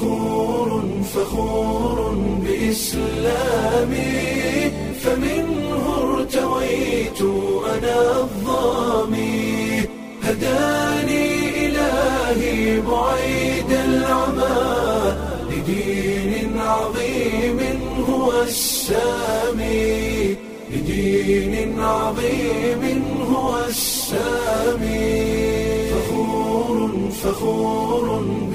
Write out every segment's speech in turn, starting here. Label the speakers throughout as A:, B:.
A: فخور فخور بإسلامي فمنه ارتويت أنا الظامي هداني إلهي بعيد العمى لدين عظيم هو السامي لدين عظيم هو السامي فخور فخور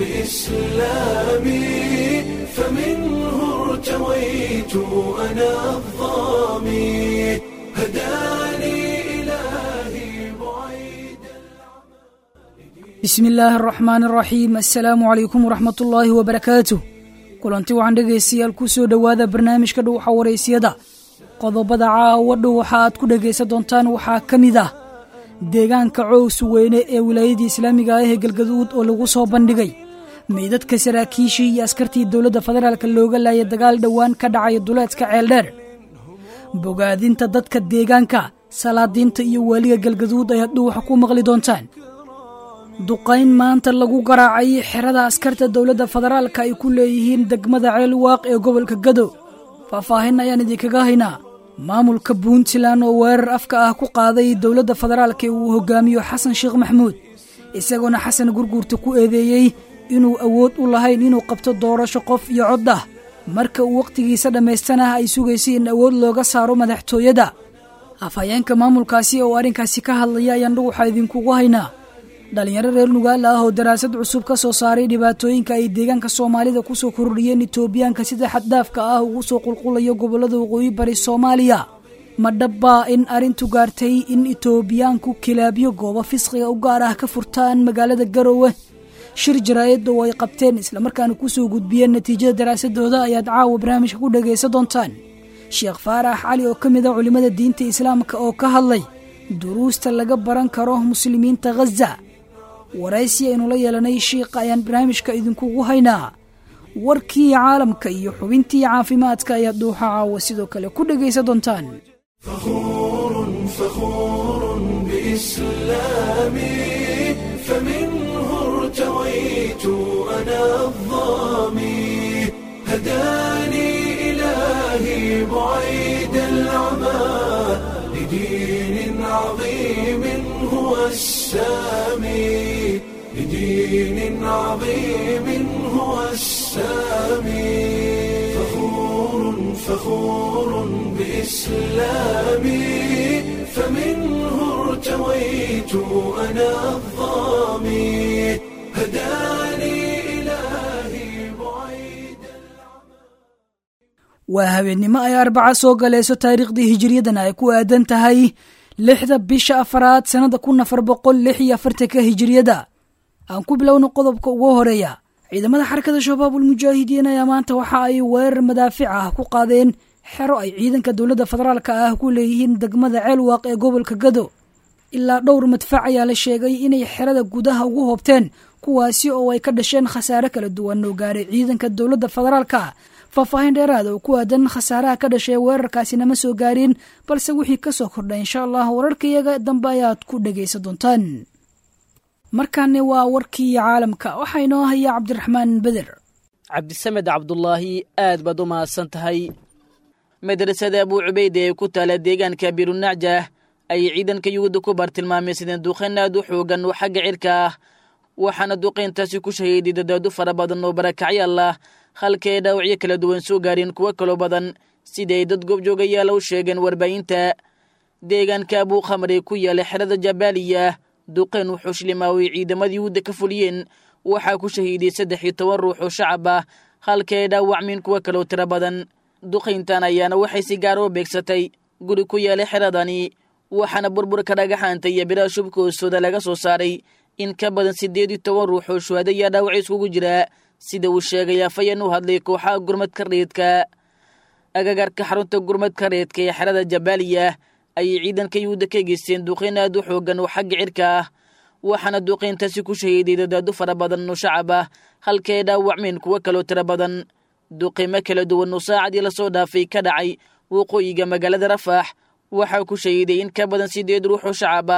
A: بإسلامي فمنه ارتويت أنا الظامي هداني إلهي بعيد
B: bismi illaahi araxmaan araxiim assalaamu calaykum waraxmat ullaahi wabarakaatuh kulanti waxaan dhegaystayaal ku soo dhowaada barnaamijka dhuuxa waraysyada qodobada caawa dhuuxa aad ku dhegaysan doontaan waxaa ka mid ah deegaanka cows weyne ee wilaayadii islaamiga ah ee galgaduud oo lagu soo bandhigay meydadka saraakiishii iyo askartii dowladda federaalka looga laayay dagaal dhowaan ka dhacay duleedka ceeldheer bogaadinta dadka deegaanka salaadiinta iyo waaliga galgaduud ayaad dhuuxa ku maqli doontaan duqayn maanta lagu garaacay xerada askarta dowladda federaalka ay ku leeyihiin degmada ceelwaaq ee gobolka gado faahfaahin ayaan idinkaga haynaa maamulka puntland oo weerar afka ah ku qaaday dowladda federaalka ee uu hogaamiyo xasan sheekh maxamuud isagoona xasan gurguurta ku eedeeyey inuu awood u lahayn inuu qabto doorasho qof iyo cod ah marka uu wakhtigiisa dhammaystanah ay sugaysay in awood looga saaro madaxtooyada afhayeenka maamulkaasi oo arrinkaasi ka hadlaya ayaan dhuguxa idinkugu haynaa dhalinyaro reer nugaala ah oo daraasad cusub ka soo saaray dhibaatooyinka ay deegaanka soomaalida ku soo kordhiyeen itoobiyaanka sida xaddaafka ah ugu soo qulqulayo gobollada waqooyi bari soomaaliya ma dhabbaa in arrintu gaartay in itoobiyaanku kilaabyo goobo fisqiga u gaar ah ka furtaan magaalada garowe shir jaraa'id oo ay qabteen islamarkaana ku soo gudbiyeen natiijada daraasadooda ayaad caawa barnaamijka ku dhagaysan doontaan sheekh faarax cali oo ka mid a culimmada diinta islaamka oo ka hadlay duruusta laga baran karo muslimiinta khaza waraysi aynu la yeelanay shiikha ayaan barnaamijka idinkugu haynaa warkii caalamka iyo xubintii caafimaadka ayaad dhuuxa caawa sidoo kale ku dhegaysan doontaan
A: فخور فخور بإسلامي فمنه ارتويت أنا الظامي هداني إلهي بعيد العمى لدين عظيم هو السامي لدين عظيم هو السامي فخور فخور بإسلامي فمنه ارتويت أنا الظامي هداني إلهي بعيد
B: waa habeennimo ay arbaca soo galayso taariikhdii hijiriyadana ay ku aadan tahay lixda bisha afaraad sannada kun afar boqol lix iyo afartanka hijiriyada aan ku bilowna qodobka ugu horeeya ciidamada xarakada shabaabul mujaahidiin ayaa maanta waxa ay weerar madaafic ah ku qaadeen xero ay ciidanka dowladda federaalka ah ku leeyihiin degmada ceelwaaq ee gobolka gado ilaa dhowr madfac ayaa la sheegay inay xerada gudaha ugu hoobteen kuwaasi oo ay ka dhasheen khasaare kala duwan oo gaaray ciidanka dowladda federaalka faahfaahin dheeraada oo ku aadan khasaaraha ka dhashay weerarkaasina ma soo gaarin balse wixii ka soo kordhay insha allah wararkayaga dambe ayaad ku dhegaysan doontaan markaani waa warkii caalamka waxaa inoo haya cabdiraxmaan beder
C: cabdisamed cabdulaahi aad baad u mahadsan tahay madrasada abuu cubayde ee ku taala deegaanka birunacjah ayay ciidanka yuhuudda ku bartilmaameysadeen duqayn aad u xoogan oo xagga cirka ah waxaana duqayntaasi ku shahiiday dadaado fara badan oo barakacyaal ah halka ay dhaawacyo kala duwan soo gaareen kuwo kaloo badan sida ay dad goobjoogayaala u sheegeen warbaahinta deegaanka abuu khamr ee ku yaala xerada jabaaliya duqayn wuxuu shlimaaway ciidamada yuhuudda ka fuliyeen waxaa ku shahiiday saddex iyo toban ruux oo shacab ah halka ay dhaawacmeen kuwo kaloo tiro badan duqayntan ayaana waxay si gaar oo beegsatay guri ku yaala xeradani waxaana burburka dhagaxaanta iyo biraha shubka hoostooda laga soo saaray in ka badan siddeed iyo toban ruux oo shuhada ayaa dhaawac iskugu jira sida uu sheegay afayeen u hadlay kooxaha gurmadka reedka agagarka xarunta gurmadka reedka ee xerada jabaaliya ayay ciidanka yuhuudda ka geysteen duqayn aad u xoogan oo xagga cirka ah waxaana duqayntaasi ku shahiiday dadaado fara badan oo shacab ah halka ay dhaawacmeen kuwo kaloo tiro badan duqaymo kala duwan oo saacadii lasoo dhaafay ka dhacay waqooyiga magaalada rafaax waxaa ku shahiiday in ka badan siddeed ruux oo shacab ah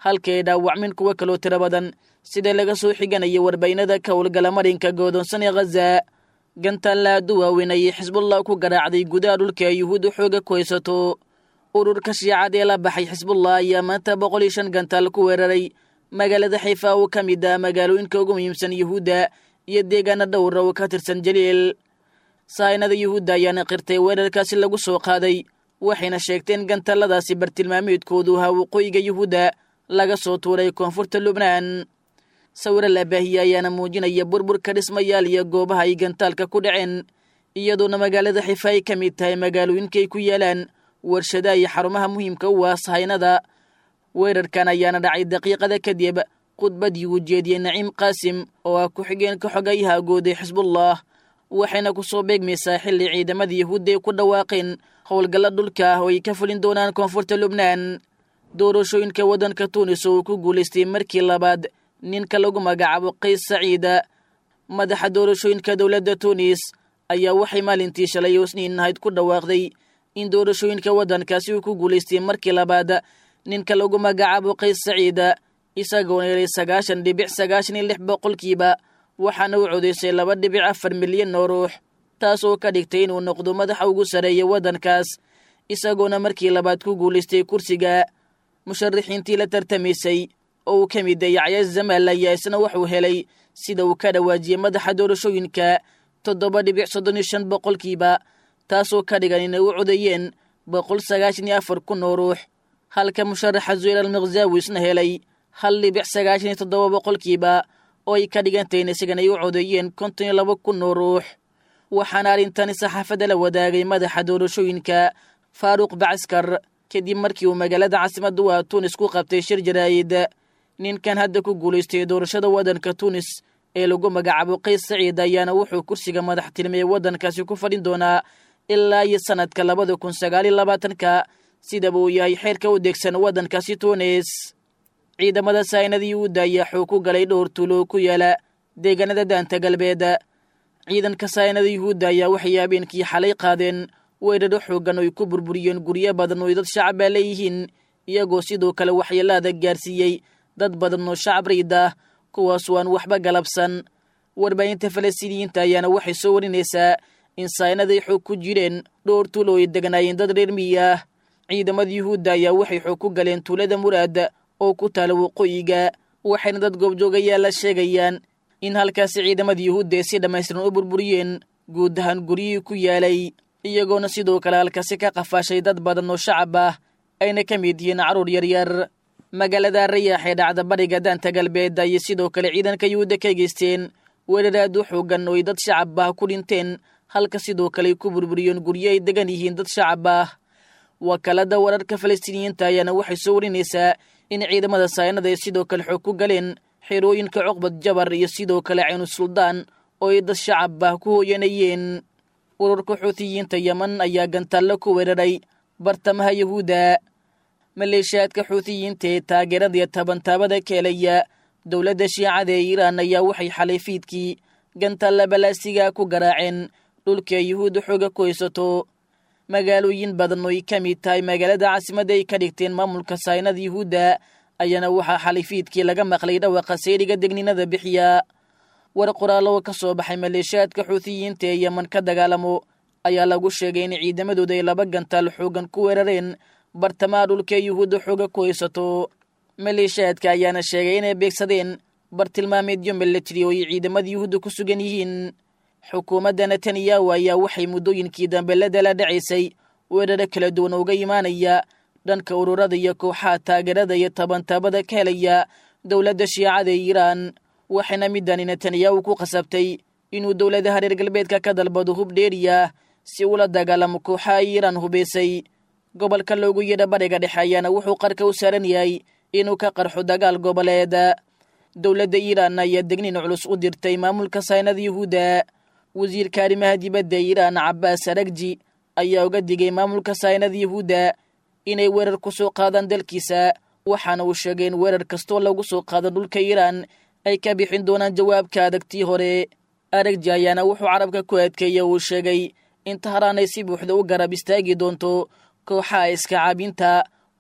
C: halka ay dhaawacmin kuwo kaloo tiro badan sida laga soo xiganaya warbaynada ka howlgala marinka goodoonsan ee khaza gantaalla aadu waaweyn ayay xisbullah ku garaacday gudaha dhulka ay yuhuudda xooga ku haysato ururka shiicad ee la baxay xisbullah ayaa maanta boqol iyo shan gantaal ku weeraray magaalada xiifa oo ka mid ah magaalooyinka ugu muhiimsan yuhuudda iyo deegaana dhowra oo ka tirsan jaliil saainada yuhuudda ayaana qirtay weerarkaasi lagu soo qaaday waxayna sheegteen gantaaladaasi bartilmaameedkoodu ahaa waqooyiga yuhuudda laga soo tuuray koonfurta lubnaan sawiro la baahiye ayaana muujinaya burburka dhismayaal iyo goobaha ay gantaalka ku dhaceen iyadoona magaalada xifa ay ka mid tahay magaalooyinkaay ku yaalaan warshadaha iyo xarumaha muhiimka u ah sahaynada weerarkan ayaana dhacay daqiiqada kadib khudbadii uu jeediyey naciim qaasim oo ah ku-xigeenka xogayaha guud ee xisbullah waxayna ku soo beegmaysaa xilli ciidamada yuhuudda ay ku dhawaaqeen howlgalla dhulka ah oo ay ka fulin doonaan koonfurta lubnaan doorashooyinka waddanka tuunis oo uu ku guulaystay markii labaad ninka lagu magacaabo qays saciida madaxa doorashooyinka dowladda tuunis ayaa waxay maalintii shalay oo isniin ahayd ku dhawaaqday in doorashooyinka waddankaasi uu ku guulaystay markii labaad ninka lagu magacaabo qays saciida isagoona helay sagaashan dhibic sagaashan iyo lix boqolkiiba waxaana u codaysay laba dhibic afar milyan oo ruux taas oo ka dhigtay inuu noqdo madaxa ugu sarreeya waddankaas isagoona markii labaad ku guulaystay kursiga musharaxiintii la tartamaysay oo uu ka mid ah yacya zamaal ayaa isna wuxuu helay sida uu ka dhawaajiyey madaxa doorashooyinka toddoba dhibic soddon iyo shan boqolkiiba taasoo ka dhigan inay u codeeyeen boqol sagaashan iyo afar kun oo ruux halka musharaxa zuheyr almikhzaawi isna helay hal dhibic sagaashan iyo toddoba boqolkiiba oo ay ka dhigantahin isagan ay u codeeyeen konton iyo laba kun oo ruux waxaana arrintani saxaafadda la wadaagay madaxa doorashooyinka faaruq bacaskar kadib markii uu magaalada caasimadda u ah tuunis ku qabtay shir jaraa'id ninkan hadda ku guulaystay doorashada waddanka tuunis ee lagu magacaabo qays saciid ayaana wuxuu kursiga madaxtilmiyey waddankaasi ku fadhin doonaa ilaa iyo sannadka labada kun sagaal iyo labaatanka sidaba uu yahay xeerka u degsan waddankaasi tuunis ciidamada saynada yuhuudda ayaa xoog ku galay dhowr tuulo ku yaala deegaanada daanta galbeed ciidanka saynada yuhuudda ayaa waxay habeenkii xalay qaadeen weeraro xooggan oo ay ku burburiyeen guryo badan oo dad shacabaa leeyihiin iyagoo sidoo kale waxyeelaada gaarsiiyey dad badan oo shacab riid ah kuwaasoo aan waxba galabsan warbaahinta falastiiniyiinta ayaana waxay soo warinaysaa in saynaday xoog ku jireen dhowr tuulo ay deganaayeen dad reer miyi ah ciidamada yuhuudda ayaa waxay xoog ku galeen tuulada muraad oo ku taala waqooyiga waxayna dad goobjoogayaala sheegayaan in halkaasi ciidamada yuhuudda ay si dhammaystiran u burburiyeen guud ahaan guryihii ku yaalay iyagoona sidoo kale halkaasi ka qafaashay dad badan oo shacab ah ayna ka mid yihiin carruur yaryar magaalada rayaax ee dhacda bariga daanta galbeed ayay sidoo kale ciidanka yuhuudda ka geysteen weerar aad u xoogan oo ay dad shacab ah ku dhinteen halka sidoo kale ay ku burburiyeen guryo ay degan yihiin dad shacab ah wakaalada wararka falastiiniyiinta ayaana waxay soo warinaysaa in ciidamada saynada ay sidoo kale xoog ku galeen xerooyinka cuqbad jabar iyo sidoo kale caynu suldaan oo ay dad shacab ah ku hooyanayeen ururka xuutiyiinta yeman ayaa gantaallo ku weeraray bartamaha yuhuudda maleeshiyaadka xuutiyiinta ee taageerada iyo tabantaabada ka helaya dowladda shiicada ee iiraan ayaa waxay xalay fiidkii gantaalla balaasiga ku garaaceen dhulka yuhuudda xooga ku haysato magaalooyin badan oo ay ka mid tahay magaalada caasimadda ay ka dhigteen maamulka saynada yuhuudda ayaana waxaa xalay fiidkii laga maqlay dhawaqa sayriga degninada bixiya war qoraallo ka soo baxay maleeshiyaadka xuutiyiinta ee yeman ka dagaalamo ayaa lagu sheegay in ciidamadooda ay laba gantaal xoogan ku weerareen bartamaha dhulka yuhuudda xooga ku haysato maleeshiyaadka ayaana sheegay inay beegsadeen bartilmaameedyo milatari oo ay ciidamada yuhuudda ku sugan yihiin xukuumadda netanyahu ayaa waxay muddooyinkii dambe la dala dhacaysay weeraro kala duwan uga imaanaya dhanka ururada iyo kooxaha taageerada iyo tabantaabada ka helaya dowladda shiicada ee iiraan waxayna midani netanyahu ku qasabtay inuu dowladaha reer galbeedka ka dalbado hub dheeriya si ula dagaalamo kooxaha iiraan hubaysay gobolka loogu yeedha bariga dhexe ayaana wuxuu qarka u saaran yahay inuu ka qarxo dagaal goboleed dowladda iiraan ayaa degniin culus u dirtay maamulka saynada yuhuudda wasiirka arrimaha dibadda iiraan cabbaas aragji ayaa uga digay maamulka saynada yuhuudda inay weerar ku soo qaadaan dalkiisa waxaana uu sheegay in weerar kastoo lagu soo qaado dhulka iiraan ay ka bixin doonaan jawaabka adagtii hore aragji ayaana wuxuu carabka ku adkeeya uu sheegay in tahraan ay si buuxda u garab istaagi doonto kooxaha iska caabinta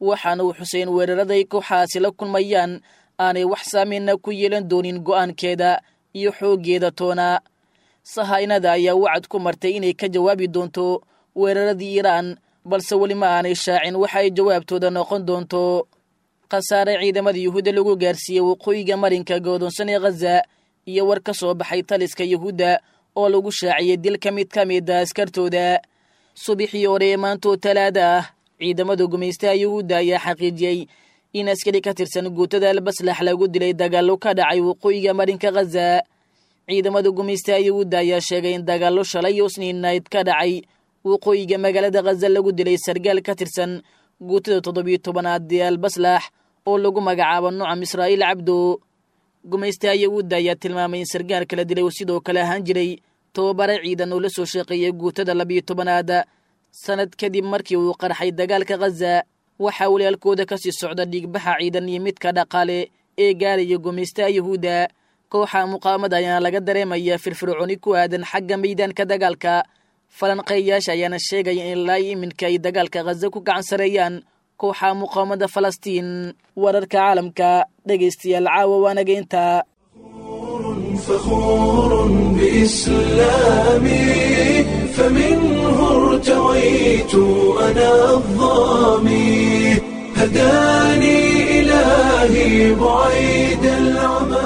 C: waxaana uu xuseen weeraraday kooxaasi la kulmayaan aanay wax saameyna ku yeelan doonin go'aankeeda iyo xooggeeda toona sahaynada ayaa wacad ku martay inay ka jawaabi doonto weeraradii iiraan balse weli ma aanay shaacin waxa ay jawaabtooda noqon doonto khasaare ciidamada yuhuudda lagu gaarsiiyey waqooyiga marinka godoonsan ee khaza iyo war ka soo baxay taliska yuhuudda oo lagu shaaciyey dil ka mid ka mida askartooda subaxii hore ee maantoo talaada ah ciidamada gumaystaha yuhuudda ayaa xaqiijiyey in askari ka tirsan guutada albaslax lagu dilay dagaallo ka dhacay waqooyiga marinka khaza ciidamada gumaystaha yuhuudda ayaa sheegay in dagaallo shalay iyo sniinayd ka dhacay waqooyiga magaalada khaza lagu dilay sargaal ka tirsan guutada toddobiyo tobanaad ee albaslax oo lagu magacaabo nucam israa'iil cabdo gumaystaha yuhuudda ayaa tilmaamay in sargaal kala dilay uu sidoo kale ahaan jiray tobabare ciidan oo la soo shaqeeyay guutada labiyo tobanaad sanad kadib markii uu qarxay dagaalka khaza waxaa walaalkooda ka sii socda dhiigbaxa ciidan iyo midka dhaqaale ee gaaraya gumaystaha yuhuudda kooxa muqaamada ayaana laga dareemaya firfircooni ku aadan xagga meydaanka dagaalka falanqeeyaasha ayaana sheegaya in ilaa iminka ay dagaalka khaza ku gacan sareeyaan kooxa muqaamada falastiin wararka caalamka dhegaystayaal caawa waanaga intaa
A: فخور بإسلامي فمنه ارتويت أنا الظامي هداني إلهي بعيد العمى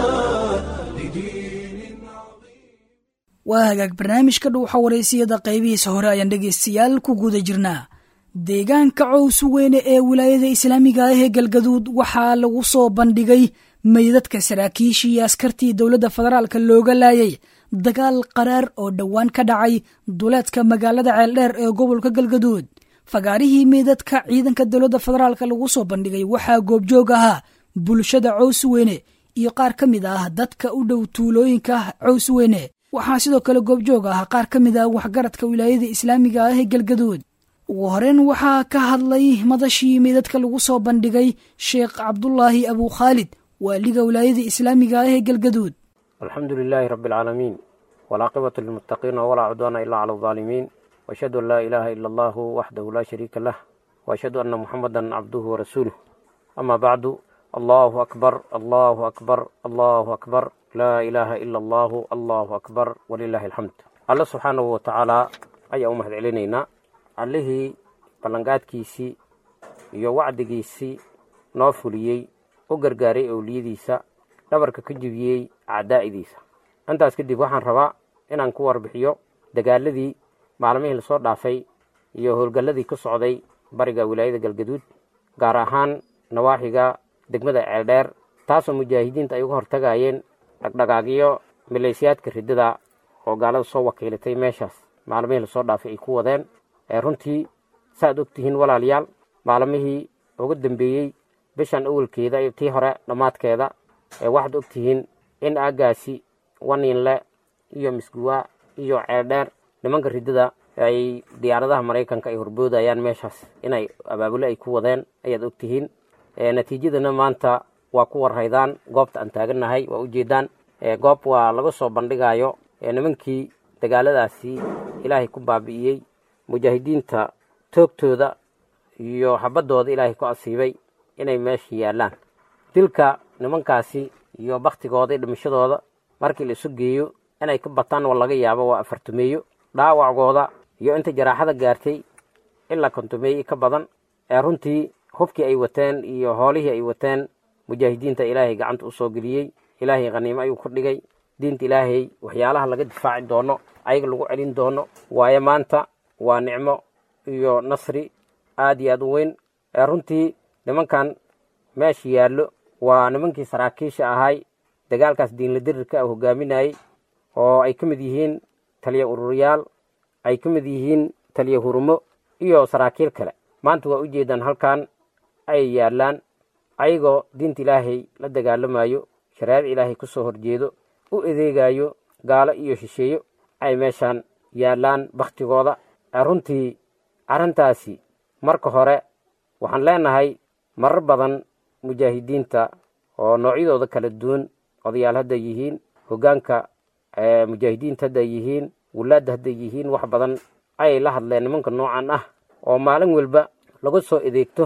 A: لدين عظيم
B: waa hagaag barnaamijka dhuuxa waraysiyada qaybihiisa hore ayaan dhegaystayaal ku guda jirnaa deegaanka cowsu weyne ee wilaayada islaamiga ah ee galgaduud waxaa lagu soo bandhigay meydadka saraakiishii iyo askartii dowladda federaalka looga laayay dagaal qaraar oo dhowaan ka dhacay duleedka magaalada ceeldheer ee gobolka galgaduud fagaarihii meydadka ciidanka dowladda federaalka lagu soo bandhigay waxaa goobjoog ahaa bulshada cowsweyne iyo qaar ka mid ah dadka u dhow tuulooyinka cowsweyne waxaa sidoo kale goobjoog ah qaar ka mid ah waxgaradka wilaayada islaamiga ah ee galgaduud ugu horeyn waxaa ka hadlay madashii meydadka lagu soo bandhigay sheekh cabdulaahi abu khaalid waaliga wilaayada islaamiga ah ee galgaduud
D: alxamdu lilaahi rabi alcaalamiin walaaqibatu lilmuttaqiina walaa cudwaana ilaa cala aldaalimiin waashhadu an laa ilaaha ila allahu waxdahu laa shariika lah waashhadu anna muxamadan cabduhu warasuuluh ama bacdu allahu akbar allahu akbar allahu akbar laa ilaaha ila allahu allahu akbar walilaahi alxamd alle subxaanahu watacaala ayaa u mahad celinaynaa allihii ballanqaadkiisii iyo wacdigiisii noo fuliyey u gargaaray owliyadiisa dhabarka ka jibiyey acdaa'idiisa intaas kadib waxaan rabaa inaan ku warbixiyo dagaaladii maalmihii lasoo dhaafay iyo howlgalladii ku socday bariga wilaayada galgaduud gaar ahaan nawaaxiga degmada ceeldheer taasoo mujaahidiinta ay uga hortagayeen dhagdhagaagyo maleeshiyaadka riddada oo gaalada soo wakiilatay meeshaas maalmihii lasoo dhaafay ay ku wadeen ee runtii saaad og tihiin walaalayaal maalmihii uga dambeeyey bishan awalkeeda iyo tii hore dhammaadkeeda ee waxaad og tihiin in aaggaasi waniinle iyo misguwaa iyo ceeldheer nimanka riddada ay diyaaradaha maraykanka ay horboodayaan meeshaas inay abaabule ay ku wadeen ayaad og tihiin natiijadana maanta waa ku warhaydaan goobta aan taagannahay waa ujeedaan goob waa laga soo bandhigayo nimankii dagaaladaasi ilaahay ku baabi'iyey mujaahidiinta toogtooda iyo xabaddooda ilaahay ku asiibay inay meesha yaallaan dilka nimankaasi iyo baktigooda iyo dhimashadooda markii la isu geeyo inay ka bataan oo laga yaabo waa afartumeeyo dhaawacgooda iyo inta jaraaxada gaartay ilaa kontumeeyo ka badan ee runtii hubkii ay wateen iyo hoolihii ay wateen mujaahidiinta ilaahay gacanta u soo geliyey ilaahay khaniimo ayuu ku dhigay diinta ilaahay waxyaalaha laga difaaci doono ayaga lagu celin doono waayo maanta waa nicmo iyo nasri aad iyo aad u weyn ee runtii nimankan meesha yaallo waa nimankii saraakiisha ahay dagaalkaas diinla dirirka ah hogaaminayey oo ay ka mid yihiin taliya ururyaal ay ka mid yihiin taliya hurumo iyo saraakiil kale maanta waa ujeedaan halkan ay yaallaan ayagoo diinta ilaahay la dagaalamayo shareecada ilaahay ku soo horjeedo u adeegayo gaalo iyo shisheeyo ay meeshaan yaallaan bakhtigooda runtii arrintaasi marka hore waxaan leenahay marar badan mujaahidiinta oo noocyadooda kala duwan odayaal hadday yihiin hoggaanka mujaahidiinta hadday yihiin wulaadda hadday yihiin wax badan ayay la hadleen nimanka noocan ah oo maalin walba laga soo adeegto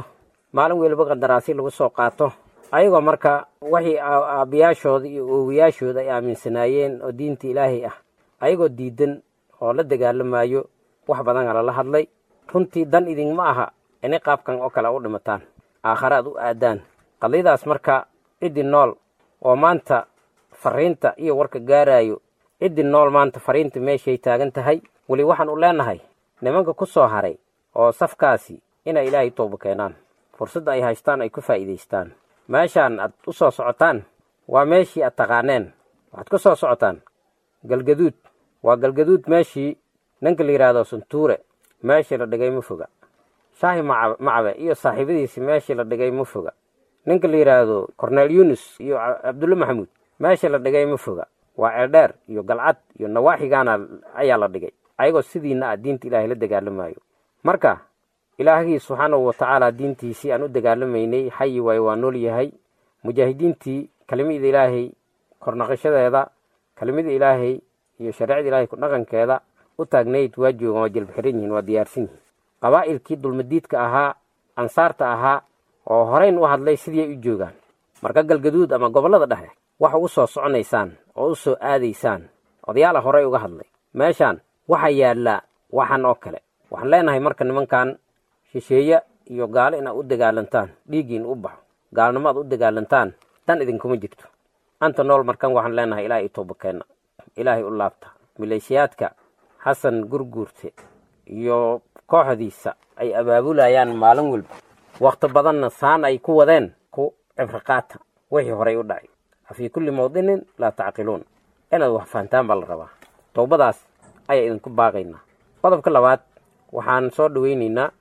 D: maalin weliba qandaraasi lagu soo qaato ayagoo marka waxii aabbiyaashooda iyo oowayaashooda ay aaminsanaayeen oo diinta ilaahay ah ayagoo diidan oo la dagaalamayo wax badana lala hadlay runtii dan idinma aha inay qaabkan oo kale u dhimataan aakhare aad u aadaan qadiyadaas marka ciddii nool oo maanta fariinta iyo warka gaaraayo ciddii nool maanta fariinta meeshay taagan tahay weli waxaan u leenahay nimanka ku soo haray oo safkaasi inay ilaahay tooba keenaan fursadda ay haystaan ay ku faa'iidaystaan meeshaan aad u soo socotaan waa meeshii aad taqaaneen waxaad ku soo socotaan galgaduud waa galgaduud meeshii ninka la yidhaahdo suntuure meeshii la dhigay ma foga shaahi macabe iyo saaxiibadiisi meeshii la dhigay ma foga ninka la yidhaahdo cornel yunis iyo cabdulle maxamuud meeshii la dhigay ma foga waa ceeldheer iyo galcad iyo nawaaxigaana ayaa la dhigay ayagoo sidiina ah diinta ilaahay la dagaalamayo marka ilaahgii subxaanahu watacaala diintiisii aan u dagaalamaynay xayi waayo waa nool yahay mujaahidiintii kelimada ilaahay kornaqashadeeda kelimada ilaahay iyo shareecada ilaahay ku dhaqankeeda u taagnayd waa joogaan waa jelbaxiran yihiin waa diyaarsan yihiin qabaa'ilkii dulmadiidka ahaa ansaarta ahaa oo horeyn u hadlay sidii ay u joogaan marka galgaduud ama gobollada dhexe waxa u soo soconaysaan oo u soo aadaysaan odayaala horey uga hadlay meeshaan waxaa yaallaa waxan oo kale waxaan leenahay marka nimankan shisheeye iyo gaalo inaad u dagaalantaan dhiiggiin u baxo gaalnimo aad u dagaalantaan dan idinkuma jirto anta nool markan waxaan leenahay ilaahay i toobakeenna ilaahay u laabta maleeshiyaadka xasan gurguurte iyo kooxdiisa ay abaabulayaan maalin walba wakhti badanna saan ay ku wadeen ku cibriqaata wixii horey u dhacay afii kulli mawdinin laa tacqiluun inaad wax fahantaan baa la rabaa towbadaas ayaa idinku baaqaynaa qodobka labaad waxaan soo dhaweynaynaa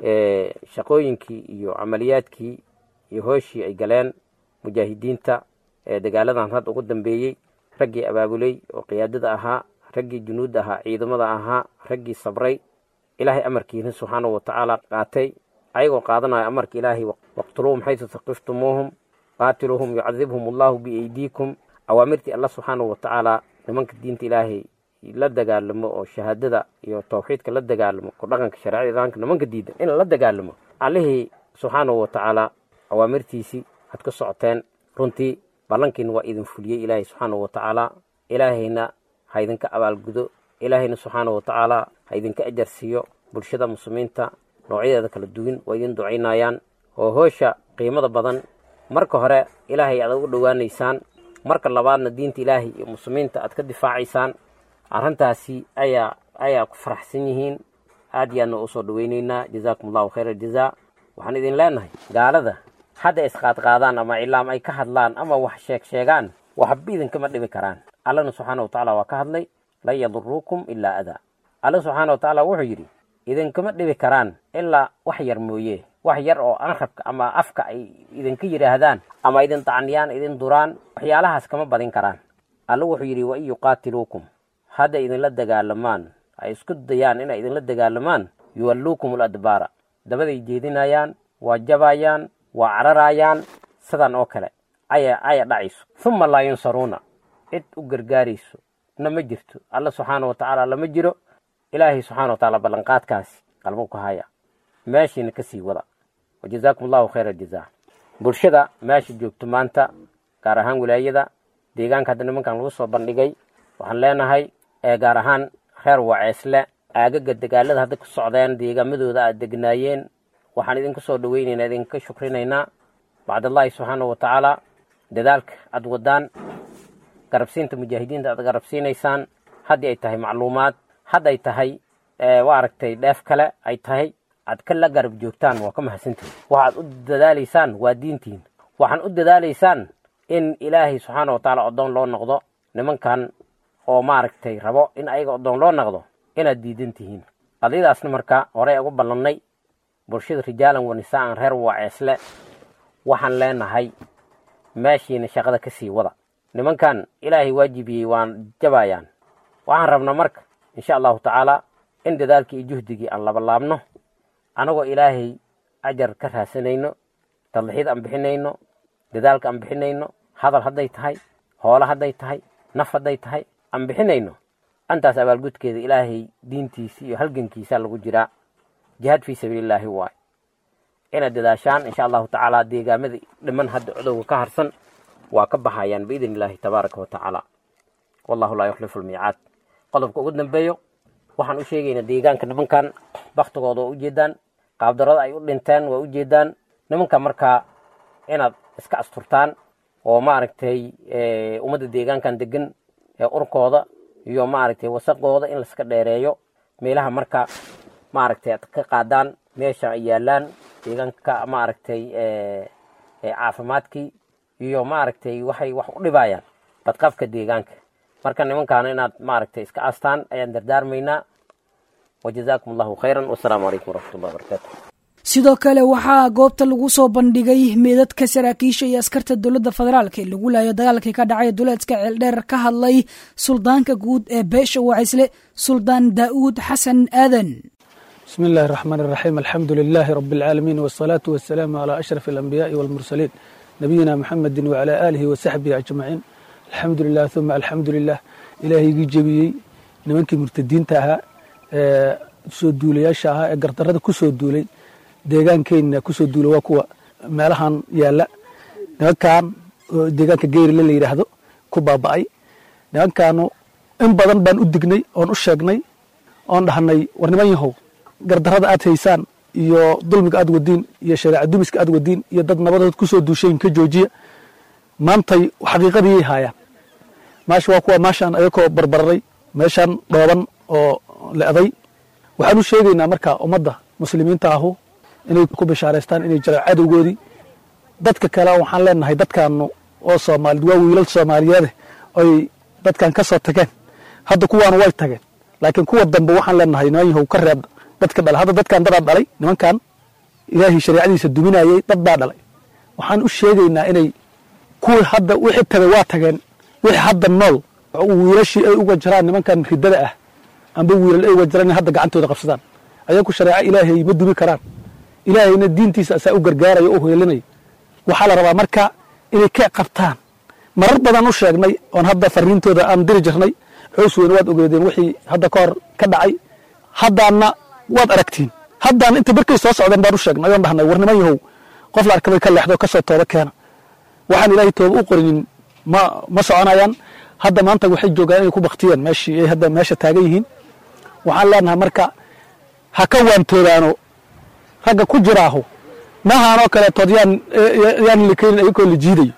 D: shaqooyinkii iyo camaliyaadkii iyo hooshii ay galeen mujaahidiinta ee dagaaladan hadda ugu dambeeyey raggii abaabuley oo qiyaadada ahaa raggii junuudda ahaa ciidamada ahaa raggii sabray ilaahay amarkiina subxaanahu watacaala qaatay ayagoo qaadanaya amarka ilaahay waqtuluuhum xaysu taqiftumuuhum qaatiluuhum yucadibhum allahu biaydiikum awaamirtii alla subxaanahu watacaala nimanka diinta ilaahay la dagaalamo oo shahaadada iyo tawxiidka la dagaalamo ku dhaqanka shareecada islaamka nimanka diidan in la dagaalamo allihii subxaanahu watacaala awaamirtiisii had ka socoteen runtii ballankiina waa idin fuliyey ilaahay subxaanahu watacaala ilaahayna ha idinka abaalgudo ilaahayna subxaanahu watacaala ha idinka ajar siiyo bulshada muslimiinta noocyadeeda kala duwan waa idin ducaynayaan oo hoosha qiimada badan marka hore ilaahay aad ugu dhowaanaysaan marka labaadna diinta ilaahay iyo muslimiinta aad ka difaacaysaan arrintaasi ayaa ayaa ku faraxsan yihiin aad iyo aadna usoo dhaweyneynaa jazaakum allahu khayra aljazaa waxaan idin leenahay gaalada hadda isqaadqaadaan ama cilaam ay ka hadlaan ama wax sheeg sheegaan waxba idinkama dhibi karaan allana subxaana watacaala waa ka hadlay lan yaduruukum ilaa adaa alla subxaana watacaala wuxuu yidhi idinkama dhibi karaan ilaa wax yar mooye wax yar oo anrabka ama afka ay idinka yidhaahdaan ama idin dacniyaan idin duraan waxyaalahaas kama badin karaan alla wuxuu yidhi wain yuqaatiluukum hadda idinla dagaalamaan ay isku dayaan inay idinla dagaalamaan yuwalluukum aladbaara dabaday jeedinayaan waa jabayaan waa cararayaan sidan oo kale aya aya dhacayso uma laa yunsaruuna cid u gargaarayso na ma jirto alla subxaana watacaala lama jiro ilaahay subxana watacaala ballanqaadkaasi qalbo ku haya meeshiina ka sii wada wajazaakum allahu khayra aljazaa bulshada meesha joogto maanta gaar ahaan wilaayada deegaanka hadda nimankan lagu soo bandhigay waxaan leenahay ee gaar ahaan reer waceesle aagaga dagaalada hadda ku socdeen deegaamadooda aad degnaayeen waxaan idinku soo dhaweynaynaa idinka shukrinaynaa bacdallaahi subxaana watacaala dadaalka aad wadaan garabsiinta mujaahidiinta aad garabsiinaysaan haddii ay tahay macluumaad hadday tahay waa aragtay dheef kale ay tahay aad ka la garab joogtaan waa ka mahadsantihin waxaad u dadaalaysaan waa diintiin waxaan u dadaalaysaan in ilaahay subxaana watacaala oddoon loo noqdo nimankan oo maaragtay rabo in ayaga oddoon loo noqdo inaad diidan tihiin qadiyadaasna marka horey ugu ballannay bulshada rijaalan wa nisaa'an reer waceesle waxaan leenahay meeshiina shaqada ka sii wada nimankan ilaahay waajibiyey waan jabayaan waxaan rabnaa marka insha allahu tacaala in dadaalkii iyo juhdigii aan labalaabno anagoo ilaahay ajar ka raasanayno tadlixid aan bixinayno dadaalka aan bixinayno hadal hadday tahay hoolo hadday tahay naf hadday tahay aan bixinayno antaas abaalgudkeeda ilaahay diintiisi iyo halgankiisa lagu jiraa jihaad fii sabiilillaahi waay inaad dadaashaan insha allahu tacaala deegaamadii dhiman hadda codowga ka harsan waa ka baxayaan biidn illaahi tabaaraka wa tacaala wallahu laa yukhlifu lmiicaad qodobka ugu dambeeyo waxaan u sheegaynaa deegaanka nimankan baktigooda waa ujeedaan qaabdarada ay u dhinteen waa ujeedaan nimanka markaa inaad iska asturtaan oo maaragtay ummadda deegaankan degan ee urkooda iyo maaragtay wasaqooda in laiska dheereeyo meelaha marka maaragtay aad ka qaadaan meesha ay yaalaan deegaanka maaragtay caafimaadkii iyo maaragtay waxay wax u dhibayaan badqabka deegaanka marka nimankaana inaad maaragtay iska astaan ayaan dardaarmaynaa wajazaakum allahu khayran wasalaamu calaykum waraxmatullahi wabarakaatu
B: sidoo kale waxaa goobta lagu soo bandhigay meedadka saraakiisha iyo askarta dowladda federaalk ee lagu laayo dagaalkii ka dhacay duleedka ceeldheer ka hadlay suldaanka guud ee beesha wacisle suldaan daa'uud xasan aadan
E: بسم الله الرحمن الرحيم الحمد لله رب العالمين والصلاة والسلام على أشرف الأنبياء والمرسلين نبينا محمد وعلى آله وصحبه أجمعين الحمد لله ثم الحمد لله إلهي جبيي nimankii murtadiinta ahaa ee soo duulayaasha ahaa ee gardarada ku soo duulay deegaankeenna ku soo duulay waa kuwa meelahan yaalla nimankan oo deegaanka geyrile la yidhaahdo ku baaba'ay nimankaanu in badan baan u dignay oon u sheegnay oon dhahnay war niman yahow gardarada aad haysaan iyo dulmiga aad wadiin iyo shareeca dumiska aad wadiin iyo dad nabadood ku soo duushayn ka joojiya maantay xaqiiqadiyay haayaan maasha waa kuwa maashaan ayakoo barbararay meeshaan dhooban oo le'day waxaan u sheegaynaa marka ummadda muslimiinta ahu inay ku bishaaraystaan inay jiraan cadowgoodii dadka kale waxaan leenahay dadkaanu oo soomaalid waa wiilal soomaaliyeede oy dadkan ka soo tageen hadda kuwaanu way tageen laakiin kuwa dambe waxaan leenahay niman yahow ka reeb dadka dhalay hadda dadkan dadaa dhalay nimankan ilaahay shareecadiisa duminayay dad baa dhalay waxaan u sheegaynaa inay kuwii hadda wixii tagay waa tageen wixii hadda nool wiilashii ay uga jiraan nimankan ridada ah amba wiilal ay uga jiraan in hadda gacantooda qabsadaan ayaku shareeco ilaahay ma dumi karaan ilaahayna diintiisa asaa u gargaaraya o heelinaya waxaa la rabaa marka inay ka qabtaan marar badan u sheegnay oon hadda fariintooda aan diri jirnay cows weyne waad ogeedeen wixii hadda ka hor ka dhacay haddaana waad aragtiin haddaan inta barkay soo socdeen baan u sheegnay oon dhahnay war niman yahow qof la arkabay ka leexdo kasoo tooba keena waxaan ilaahay tooba u qorinin ma ma soconayaan hadda maanta waxay joogaan inay ku baktiyeen meeshii ay hadda meesha taagan yihiin waxaan leenahay marka ha ka waantoodaano ragga ku jiraahu mahaanoo kaleetood yaan yaan likaynin ayagoo la jiidayo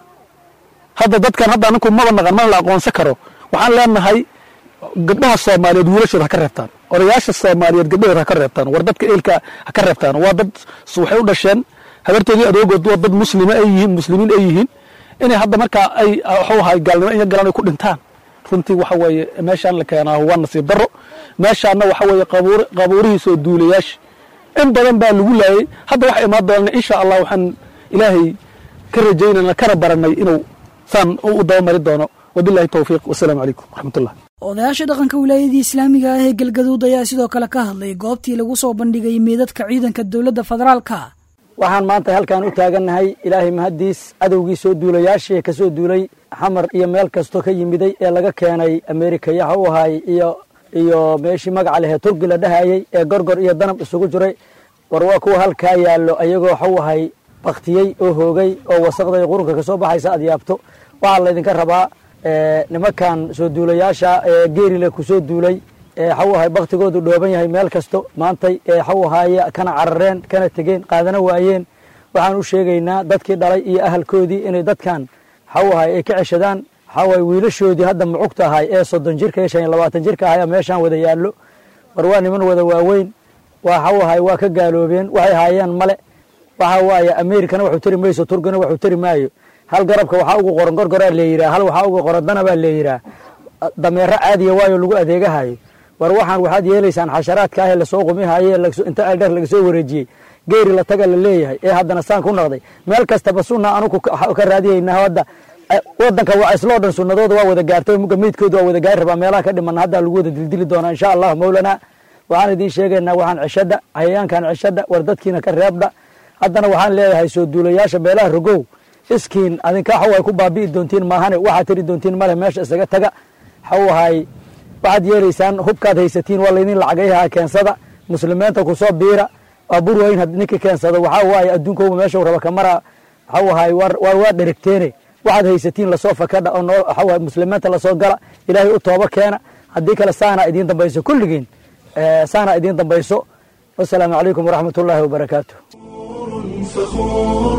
E: hadda dadkan hadda aninku maba naqan mana la aqoonsan karo waxaan leenahay gabdhaha soomaaliyeed wiilashooda ha ka reebtaan odayaasha soomaaliyeed gabdhahooda ha ka reebtaan war dadka eelka ha ka reebtaan waa dad waxay u dhasheen habartoodii adoogood waa dad muslima ay yihiin muslimiin ay yihiin inay hadda markaa ay waxuu ahay gaalnimo iyo galan ay ku dhintaan runtii waxa weeye meeshaan la keenaa waa nasiib darro meeshaanna waxa weeye qabuur qabuurihiisoo duulayaasha in badan baa lagu laayay hadda waxa imaan doonana insha allah waxaan ilaahay ka rajaynana kana baranay inuu saan u dabamari doono wabillahi towfiiq wasalaamu calaykum waraxmatullah
B: odayaasha dhaqanka wilaayadii islaamiga ah ee galgaduud ayaa sidoo kale ka hadlay goobtii lagu soo bandhigay meedadka ciidanka dowladda federaalka
F: waxaan maanta halkaan u taagannahay ilaahay mahaddiis cadowgii soo duulayaashii ka soo duulay xamar iyo meel kastoo ka yimiday ee laga keenay ameerika yaha u ahay iyo iyo meeshii magaca lehee turki la dhahayey ee gorgor iyo danab isugu jiray war waa kuwa halkaa yaallo ayagoo waxau ahay baktiyey oo hoogay oo wasaqday qurunka ka soo baxaysa aad yaabto waxaa laydinka rabaa nimankan soo duulayaasha ee geerile ku soo duulay waxau ahay baktigoodu dhooban yahay meel kasto maantay waxau ahaaye kana carareen kana tegeen qaadana waayeen waxaan u sheegaynaa dadkii dhalay iyo ahalkoodii inay dadkan waxau ahay ay ka ceshadaan waxaa waay wiilashoodii hadda mucugta ahay ee soddon jirka iyo shan iyo labaatan jirka ahay meeshaan wada yaallo war waa niman wada waaweyn waxau ahay waa ka gaaloobeen waxay haayeen male waxa waaye ameerikana waxuu tari mayso turkina waxuu tari maayo hal garabka waxaa ugu qoran gorgoraa leeyiraa hal waxaa ugu qoran danabaa leeyiraa dameero caadiya waayo lagu adeegahayo war waxaan waxaad yeelaysaan xasharaadka ah ee lasoo qumihaye inta aldheer laga soo wareejiyey geeri la taga la leeyahay ee haddana saan ku noqday meel kastaba sunna anugu ka raadiyaynaa hadda wadanka waa isloo dhan sunnadooda waa wada gaartay muga meydkooda waa wada gaari rabaa meelaha ka dhiman hadda lagu wada dildili doonaa insha allah mawlana waxaan idiin sheegaynaa waxaan ceshadha hayayaankan ceshadha war dadkiina ka reebdha haddana waxaan leeyahay soo duulayaasha beelaha rogow iskiin adinka waxa way ku baabi'i doontiin maahane waxaad tiri doontiin male meesha isaga taga waxau ahay waxaad yeelaysaan hubkaad haysatiin waa laydin lacagayhaa keensada muslimiinta kusoo biira baabuur waayin had ninka keensado waxaa waaye adduunkooba meeshau raba kamara waxau ahaay war waa dherigteene waxaad haysatiin lasoo fakadha oo noo waxaa waaye muslimiinta lasoo gala ilaahay u tooba keena haddii kale saana idiin dambayso kulligiin saana idiin dambayso wasalaamu calaykum waraxmat ullaahi wabarakaatu
A: فخور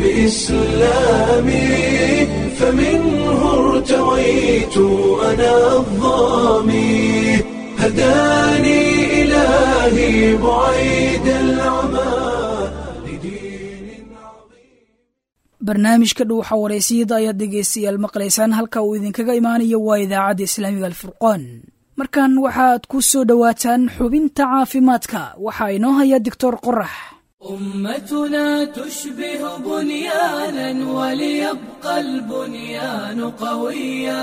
A: بإسلامي فمنه ارتويت أنا الظامي هداني إلهي بعيد العمى لدين
B: barnaamijka dhuuxa wareysiyada ayaad dhegaystayaal maqlaysaan halka uu idinkaga imaanayo waa idaacadda islaamiga alfurqoon markan waxaad ku soo dhowaataan xubinta caafimaadka waxaa inoo haya doctor qorax
G: أمتنا تشبه بنيانا وليبقى البنيان قويا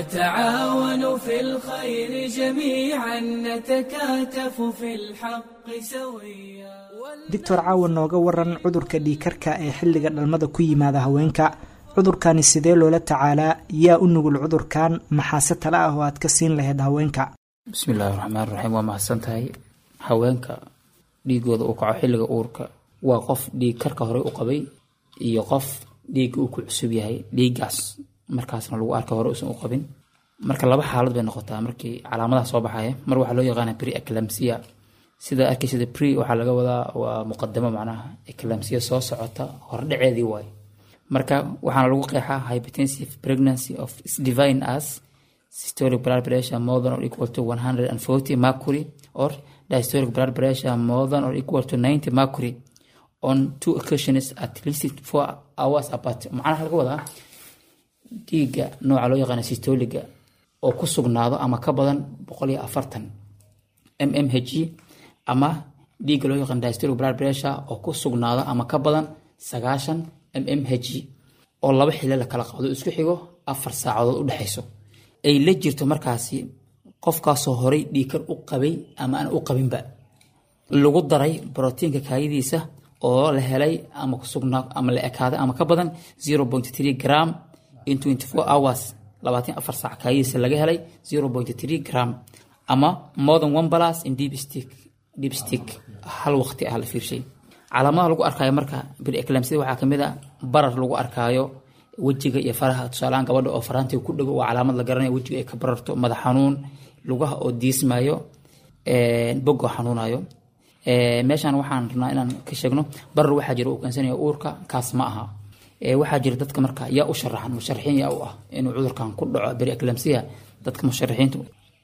G: نتعاون في الخير جميعا نتكاتف في الحق سويا
H: doctor caawan nooga waran cudurka dhiikarka ee xilliga dhalmada ku yimaada haweenka cudurkani sidee loola tacaalaa yaa u nugul cudurkan maxaase tale ah oo aad ka siin lahayd haweenka
I: bismillaahi raxmaan raxiim waa mahadsan tahay haweenka dhiigooda uu kaco xilliga uurka waa qof dhiig karka horey u qabay iyo qof dhiigga uu ku cusub yahay dhiiggaas markaasna lagu arka hore uusan u qabin marka laba xaalad bay noqotaa markii calaamadaha soo baxaya mar waxaa loo yaqaana pre eclamsia sida arkaysada pre waxaa laga wadaa waa muqadamo macnaha eclamsia soo socota hordhaceedii waaye marka waxaana lagu qeexaa hypertensive pregnancy of divine as systolic blood pressure more than or equal to 140 mercury or diastolic blood pressure more than or equal to 90 mercury on two occasions at least four hours apart macnaha laga wadaa dhiigga nooca loo yaqaana systoliga oo ku sugnaado ama ka badan boqol iyo afartan mmhg ama dhiigga loo yaqaan diastolic blood pressure oo ku sugnaado ama ka badan sagaashan mmhg oo laba xilli la kala qaado isku xigo afar saacadood u dhexayso ay la jirto markaasi qofkaasoo horay dhiikar u qabay ama aan u qabinba lagu daray brotiinka kaayadiisa oo la helay ama kusugnaa ama la ekaaday ama ka badan 0.3 gram in 24 hours labaatan afar saac kaayadiisa laga helay 0.3 gram ama more than one plus in deep stick deep stick hal waqti ah la fiirshay calaamadaha lagu arkaayo marka bireclamsida waxaa kamid a barar lagu arkaayo wejiga iyo faraha tusaalahaan gabadha oo faraantiga ku dhego waa calaamad la garanaya wejiga ay ka bararto madax xanuun lugaha oo diismayo bogoo xanuunayo meeshaan waxaan rabnaa inaan ka sheegno barar waxaa jira uu keensanaya uurka kaas ma aha waxaa jira dadka marka yaa u sharaxan musharaxiin yaa u ah inuu cudurkan ku dhaco bireclamsiya dadka musharaxiinta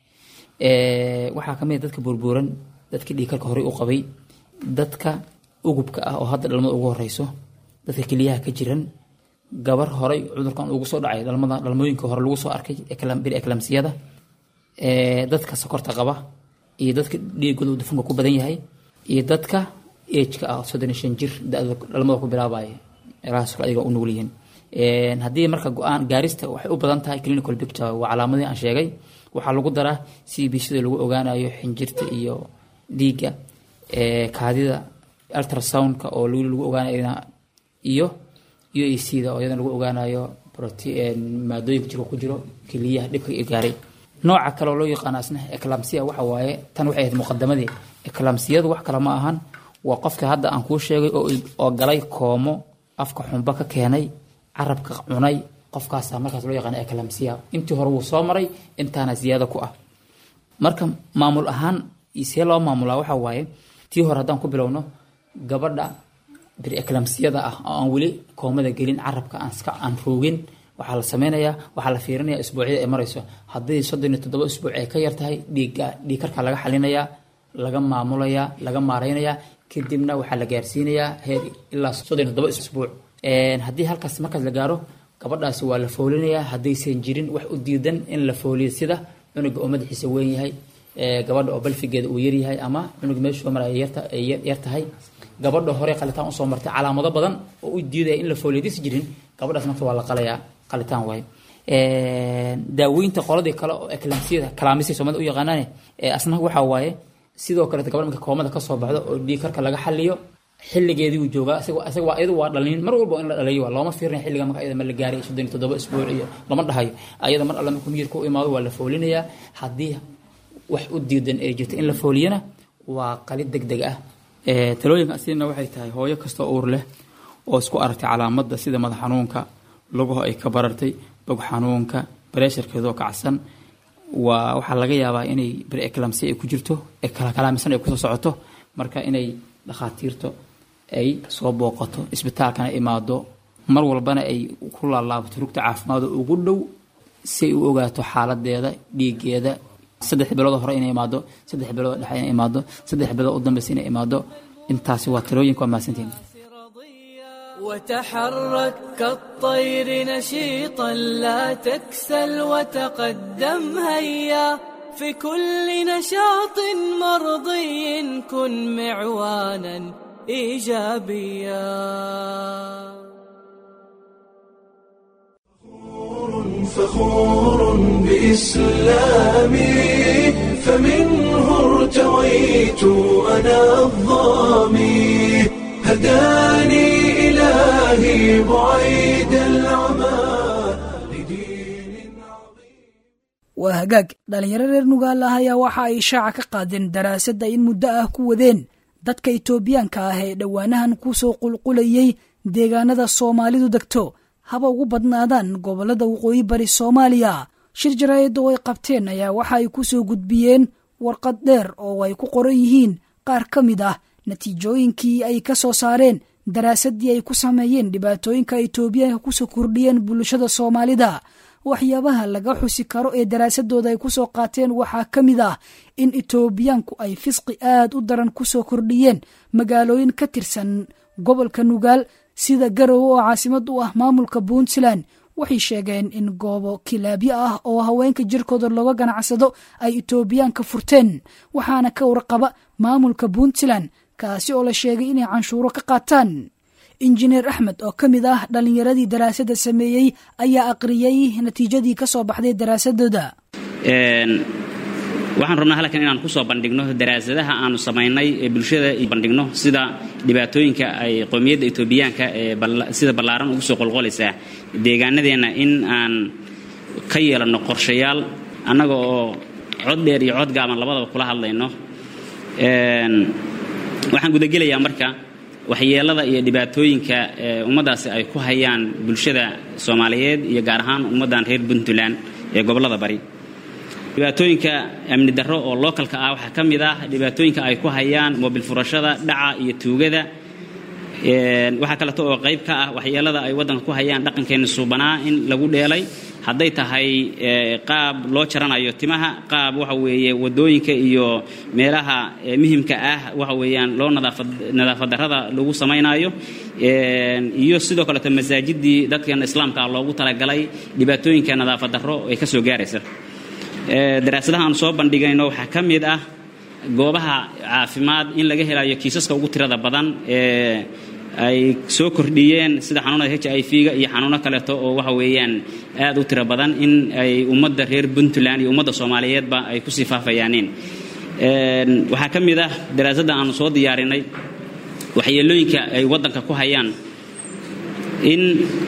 I: waxaa kamid dadka burbuuran dadka dhiikarka horey u qabay dadka ugubka ah oo hadda dhalmada ugu horeyso dadka keliyaha ka jiran gabar horay cudurkan ugu soo dhacay dhalmada dhalmooyinka hore lagu soo arkay bireclamsiyada dadka sokorta qaba iyo dadka dhiigooda dufanka ku badan yahay iyo dadka ejka ah soddon iyo shan jir da-da dhalmada ku bilaabaya meelahaas adiga u nugul yihiin haddii marka go-aan gaarista waxay u badan tahay clinical picture waa calaamadii aan sheegay waxaa lagu daraa c b sida lagu ogaanayo xinjirta iyo dhiigga kaadida ultrasoundka oo lagu ogaanayo iyo u a c da oo iyadana lagu ogaanayo maadooyinka jirka ku jiro keliyaha dhibka gaaray nooca kale oo loo yaqaano asna eclamsia waxa waaye tan waxay ahayd muqadamadii eclamsiyadu wax kale ma ahan waa qofka hadda aan kuu sheegay oo galay koomo afka xumba ka keenay carabka cunay qofkaasa markaas loo yaqaano eclamsia intii hore wuu soo maray intaana ziyaada ku ah marka maamul ahaan see loo maamulaa waxa waaye tii hore haddaan ku bilowno gabadha bireclamsiyada ah oo aan weli koomada gelin carabka aan roogin waxaa la sameynayaa waxaa la fiirinaya isbuucyada ay marayso haddii soddon iyo toddoba isbuuc ay ka yartahay dhiigga dhiigkarka laga xalinayaa laga maamulayaa laga maareynayaa kadibna waxaa la gaarsiinayaa heer ilaa soddon iyo toddoba isbuuc haddii halkaas markaas la gaaro gabadhaasi waa la foolinayaa haddaysan jirin wax u diidan in la fooliyo sida cunuga oo madaxiisa weyn yahay gabadha oo balfigeeda uu yaryahay ama cunuga meeshuu maraya yar tahay gabadha hore qalitaan usoo martay calaamado badan oo u diidaya in la fooliyo hadaysan jirin gabadhaas marka waa la qalayaa qalitaan waaye daaweynta qoladii kale oo eclamsiyada kalaamisay soomaalida u yaqaanaane asna waxaa waaye sidoo kaleeta gabadh marka koomada kasoo baxdo oo dhiig karka laga xaliyo xilligeedii uu joogaa isaga waa iyadu waa dhalin mar walba in la dhaliyo waa looma fiirinaya xilliga marka iyada ma la gaaray soddon iyo toddoba isbuuc iyo lama dhahayo ayada mar alle markuu miyirka u imaado waa la foolinayaa haddii wax u diidan ay jirto in la fooliyana waa qalid deg deg ah talooyinka asigna waxay tahay hooyo kastoo uur leh oo isku aragtay calaamadda sida madax xanuunka lugaho ay ka barartay bog xanuunka bareesharkeedoo kacsan waa waxaa laga yaabaa inay breclamsi ay ku jirto ee kalakalaamisan ay kusoo socoto marka inay dhakhaatiirta ay soo booqato isbitaalkana imaado mar walbana ay ku laalaabato rugta caafimaad oo ugu dhow si ay u ogaato xaaladeeda dhiigeeda saddex bilood hore inay imaado saddex bilood dhexe inay imaado saddex bilood u dambeysa inay imaado intaasi waa talooyinka waa mahadsantihin
G: وتحرك كالطير نشيطا لا تكسل وتقدم هيا في كل نشاط مرضي كن معوانا ايجابيا
A: فخور بإسلامي فمنه ارتويت أنا الظامي هداني إلهي بعيد العمى لدين
B: waa hagaag dhallinyaro reer nugaal ah ayaa waxa ay shaaca ka qaadeen daraasadda in muddo ah ku wadeen dadka itoobiyaanka ah ee dhowaanahan ku soo qulqulayay deegaanada soomaalidu degto haba ugu badnaadaan gobollada waqooyi bari soomaaliya shir jaraa'id oo ay qabteen ayaa waxa ay ku soo gudbiyeen warqad dheer oo ay ku qoran yihiin qaar ka mid ah natiijooyinkii ay ka soo saareen daraasaddii ay ku sameeyeen dhibaatooyinka itoobiyaanka kusoo kordhiyeen bulshada soomaalida waxyaabaha laga xusi karo ee daraasadooda ay ku soo qaateen waxaa ka mid ah in itoobiyaanku ay fisqi aad u daran ku soo kordhiyeen magaalooyin ka tirsan gobolka nugaal sida garowe oo caasimad u ah maamulka puntland waxay sheegeen in goobo kilaabyo ah oo haweenka jirkooda looga ganacsado ay itoobiyaanka furteen waxaana ka warqaba maamulka puntland kaasi oo la sheegay inay canshuuro ka qaataan injineer axmed oo ka mid ah dhallinyaradii daraasadda sameeyey ayaa aqriyey natiijadii ka soo baxday daraasadooda
J: waxaan rabnaa halkan inaan kusoo bandhigno daraasadaha aanu samaynay ee bulshada bandhigno sida dhibaatooyinka ay qowmiyadda etoobiyaanka ee sida ballaaran ugu soo qolqolaysaa deegaanadeenna in aan ka yeelanno qorshayaal annaga oo cod dheer iyo cod gaaban labadaba kula hadlayno waxaan gudagelayaa marka waxyeelada iyo dhibaatooyinka ummaddaasi ay ku hayaan bulshada soomaaliyeed iyo gaar ahaan ummaddan reer puntland ee gobollada bari dhibaatooyinka amni darro oo lookalka ah waxaa ka mid ah dhibaatooyinka ay ku hayaan moobil furashada dhaca iyo tuugada waxaa kaleeto oo qayb ka ah waxyeelada ay waddanka ku hayaan dhaqankeenna suubanaa in lagu dheelay hadday tahay qaab loo jaranayo timaha qaab waxa weeye waddooyinka iyo meelaha muhimka ah waxa weeyaan loo nadaafad darrada lagu samaynayo iyo sidoo kaleeto masaajidii dadkan islaamka ah loogu talagalay dhibaatooyinka nadaafad darro ay ka soo gaaraysa daraasadaha aan soo bandhigayno waxaa ka mid ah goobaha caafimaad in laga helayo kiisaska ugu tirada badan ee ay soo kordhiyeen sida xanuunada h i v-ga iyo xanuuno kaleeto oo waxa weeyaan aad u tiro badan in ay ummadda reer puntland iyo ummadda soomaaliyeedba ay kusii faafayaaneen waxaa ka mid ah daraasadda aanu soo diyaarinay waxyeelooyinka ay waddanka ku hayaan in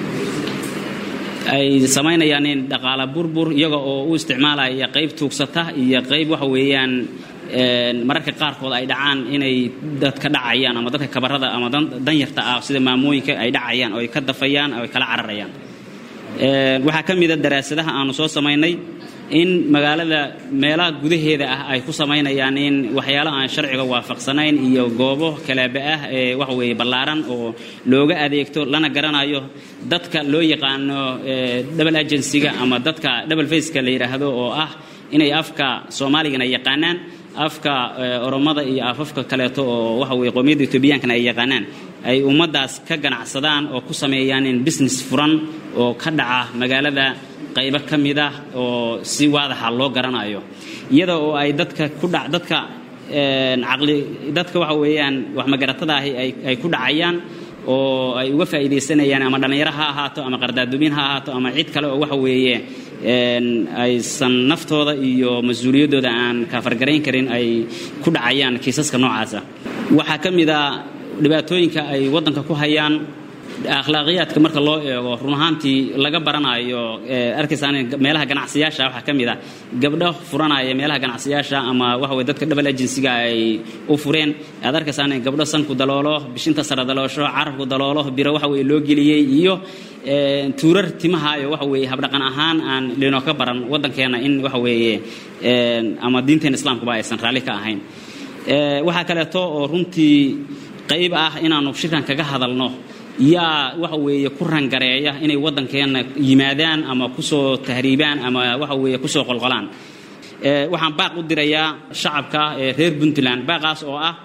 J: ay samaynayaan dhaqaala burbur iyaga oo u isticmaalaya qayb tuugsata iyo qayb waxa weeyaan mararka qaarkood ay dhacaan inay dadka dhacayaan ama dadka kabarada ama danyarta ah sida maamooyinka ay dhacayaan oo ay ka dafayaan oo ay kala cararayaan waxaa ka mida daraasadaha aanu soo samaynay in magaalada meelaha gudaheeda ah ay ku samaynayaan in waxyaalo aan sharciga waafaqsanayn iyo goobo kalaaba ah ee waxa weeye ballaaran oo looga adeegto lana garanayo dadka loo yaqaano double agencyga ama dadka double faceka la yidhaahdo oo ah inay afka soomaaligana yaqaanaan afka oromada iyo afafka kaleeto oo waxa weye qowmiyadda etoobiyankana ay yaqaanaan ay ummaddaas ka ganacsadaan oo ku sameeyaan in business furan oo ka dhaca magaalada qaybo ka mid ah oo si waadaxa loo garanayo iyada oo ay dadka ku dha dadka caqli dadka waxa weeyaan wax magaratada ahi ay ku dhacayaan oo ay uga faa'iidaysanayaan ama dhallinyaro ha ahaato ama qardaadumin ha ahaato ama cid kale oo waxa weeye aysan naftooda iyo mas-uuliyaddooda aan kaafargarayn karin ay ku dhacayaan kiisaska noocaasa waxaa ka mid a dhibaatooyinka ay waddanka ku hayaan akhlaaqiyaadka marka loo eego run ahaantii laga baranayo arkaysaan meelaha ganacsiyaasha waxaa ka mid ah gabdho furanaya meelaha ganacsiyaasha ama waxa weye dadka double agencyga ay u fureen aad arkaysaan gabdho sanku daloolo bishinta sare daloosho carabku daloolo biro waxa weye loo geliyey iyo tuurar timahayo waxa weeye habdhaqan ahaan aan linoo ka baran waddankeena in waxa weeye ama diinteena islaamkuba aysan raalli ka ahayn waxaa kaleeto oo runtii qayb ah inaanu shirkan kaga hadalno yaa waxa weeye ku rangareeya inay waddankeenna yimaadaan ama kusoo tahriibaan ama waxa weeye kusoo qolqolaan waxaan baaq u dirayaa shacabka ee reer puntland baaqaas oo ah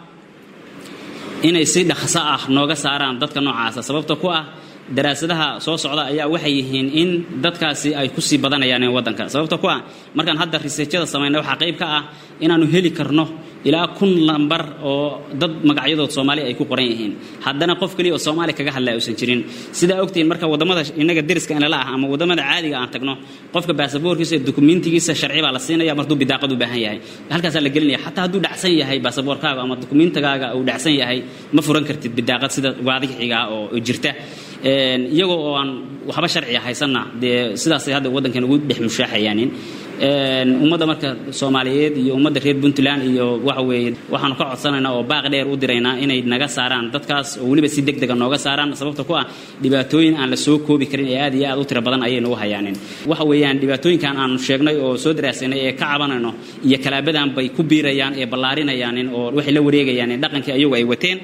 J: inay si dhaqso ah nooga saaraan dadka noocaasa sababta ku ah daraasadaha soo socda ayaa waxay yihiin in dadkaasi ay kusii badanayaan waddanka sababta ku ah markaan hadda riseejyada samayna waxaa qayb ka ah inaannu heli karno ilaa kun lambar oo dad magacyadood soomaali ay ku qoran yihiin haddana qof keliya oo soomaali kaga hadlaya uusan jirin sidaa ogtihiin marka waddamada innaga deriska inala ah ama waddamada caadiga aan tagno qofka baasaboorkiisa iyo dukumentigiisa sharci baa la siinaya martuu bidaaqad u baahan yahay halkaasaa la gelinaya xataa hadduu dhacsan yahay baasaboorkaaga ama dukumentigaaga uu dhacsan yahay ma furan kartid bidaaqad sida waadixiga oo jirta iyagoo oo aan waxba sharciga haysanna dee sidaasay hadda waddankeena ugu dhex mushaaxayaanin ummadda marka soomaaliyeed iyo ummadda reer puntland iyo waxa weeye waxaanu ka codsanaynaa oo baaq dheer u diraynaa inay naga saaraan dadkaas oo weliba si deg dega nooga saaraan sababta ku ah dhibaatooyin aan la soo koobi karin ee aad iyo aad u tiro badan ayay nagu hayaanin waxa weeyaan dhibaatooyinkan aanu sheegnay oo soo daraasanay ee ka cabanayno iyo kalaabadan bay ku biirayaan ee ballaarinayaanin oo waxay la wareegayaanin dhaqankii ayagu ay wateen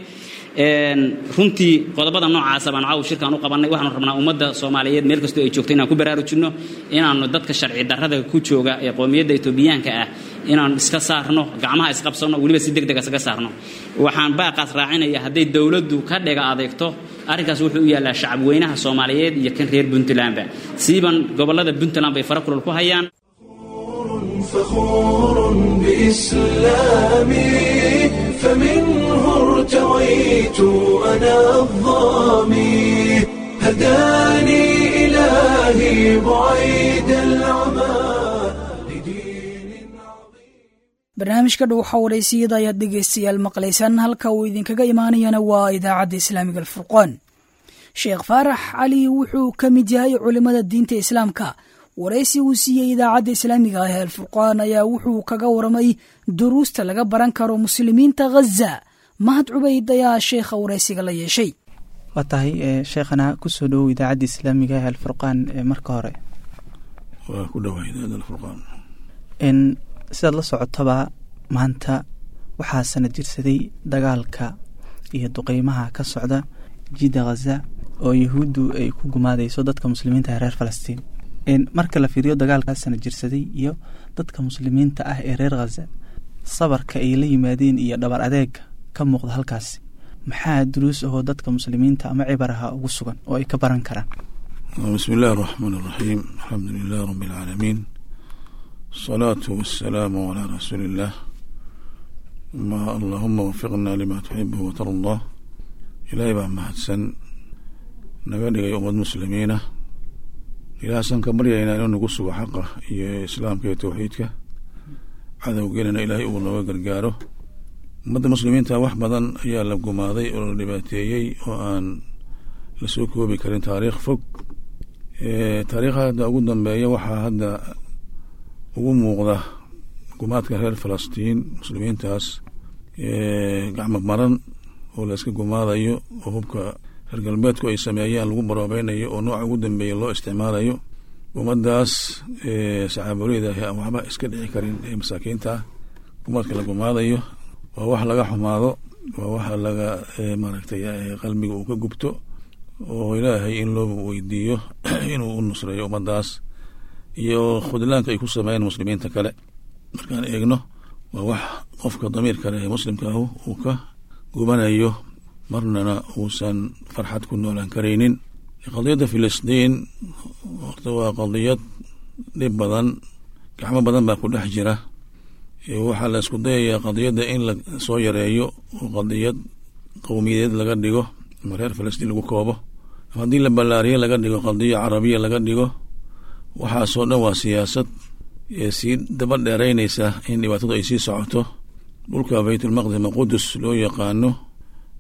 J: runtii qodobada noocaasa baan caaw shirkaan u qabannay waxaanu rabnaa ummadda soomaaliyeed meel kastoo ay joogto inaan ku baraarujinno inaannu dadka sharci darrada ku jooga ee qowmiyadda etoobiyaanka ah inaan iska saarno gacmaha isqabsanno weliba si deg deg isaga saarno waxaan baaqaas raacinaya hadday dowladdu ka dhega adeegto arrinkaas wuxuu u yaallaa shacab weynaha soomaaliyeed iyo kan reer puntlandba siiban gobollada puntland bay fara kulol ku hayaan
A: فخور بإسلامي فمنه ارتويت أنا الظامي هداني إلهي بعيد العمى
B: barnaamijka dhuuxa waraysiyada ayaad dhegaystayaal maqlaysaan halka uu idinkaga imaanayana waa idaacadda islaamiga alfurqaan sheekh faarax cali wuxuu ka mid yahay culimmada diinta islaamka waraysi uu siiyey idaacadda islaamiga ah ee alfurqaan ayaa wuxuu kaga waramay duruusta laga baran karo muslimiinta ghaza mahad cubayd ayaa sheekha waraysiga la yeeshay
K: waa tahay sheekhana kusoo dhowow idaacadda islaamiga ee alfurqaan marka hore
L: waa ku dhowaa idaacadda alfurqaan
K: sidaad la socotaba maanta waxaa sanad jirsaday dagaalka iyo duqeymaha ka socda jidda khaza oo yahuuddu ay ku gumaadayso dadka muslimiinta ee reer falastiin marka la fiiriyo dagaalkaa sanad jirsaday iyo dadka muslimiinta ah ee reer khaza sabarka ay la yimaadeen iyo dhabar adeega ka muuqda halkaasi maxaa duruus ahoo dadka muslimiinta ama cibaraha ugu sugan oo ay ka baran karaan
L: bismi illahi araxmaan araxiim alxamdu lilah rabbi alcaalamiin asalaatu wasalaamu calaa rasuuli illaah allahuma wafiqna lima tuxibu watardaa ilaahay baa mahadsan naga dhigay ummad muslimiina ilaahsan ka baryaynaa inuu nagu sugo xaqa iyo islaamka iyo towxiidka cadowgelina ilaahay uu nooga gargaaro ummadda muslimiinta wax badan ayaa la gumaaday oo la dhibaateeyey oo aan lasoo koobi karin taariikh fog taariikha hadda ugu dambeeya waxaa hadda ugu muuqda gumaadka reer falastiin muslimiintaas gacmo maran oo la iska gumaadayo oo hubka reer galbeedku ay sameeyaan lagu baroobeynayo oo nooca ugu dambeeya loo isticmaalayo ummadaas saxaaboleyda aan waxba iska dhici karin ee masaakiinta ah gumaadka la gumaadayo waa wax laga xumaado waa wax laga maaragtay qalbiga uu ka gubto oo ilaahay in loo weydiiyo inuu u nusreeyo ummadaas iyo khudlaanka ay ku sameeyeen muslimiinta kale markaan eegno waa wax qofka damiirka leh ee muslimka ahu uu ka gubanayo marnana uusan farxad ku noolaan karaynin qadiyadda filistiin horta waa qadiyad dhib badan gacmo badan baa ku dhex jira waxaa la isku dayayaa qadiyadda in la soo yareeyo oo qadiyad qowmiyadeed laga dhigo ama reer filistiin lagu koobo haddii la ballaariyo laga dhigo qadiya carabiya laga dhigo waxaasoo dhan waa siyaasad ee sii daba dheeraynaysa in dhibaatadu ay sii socoto dhulka baytulmaqdis ama qudus loo yaqaano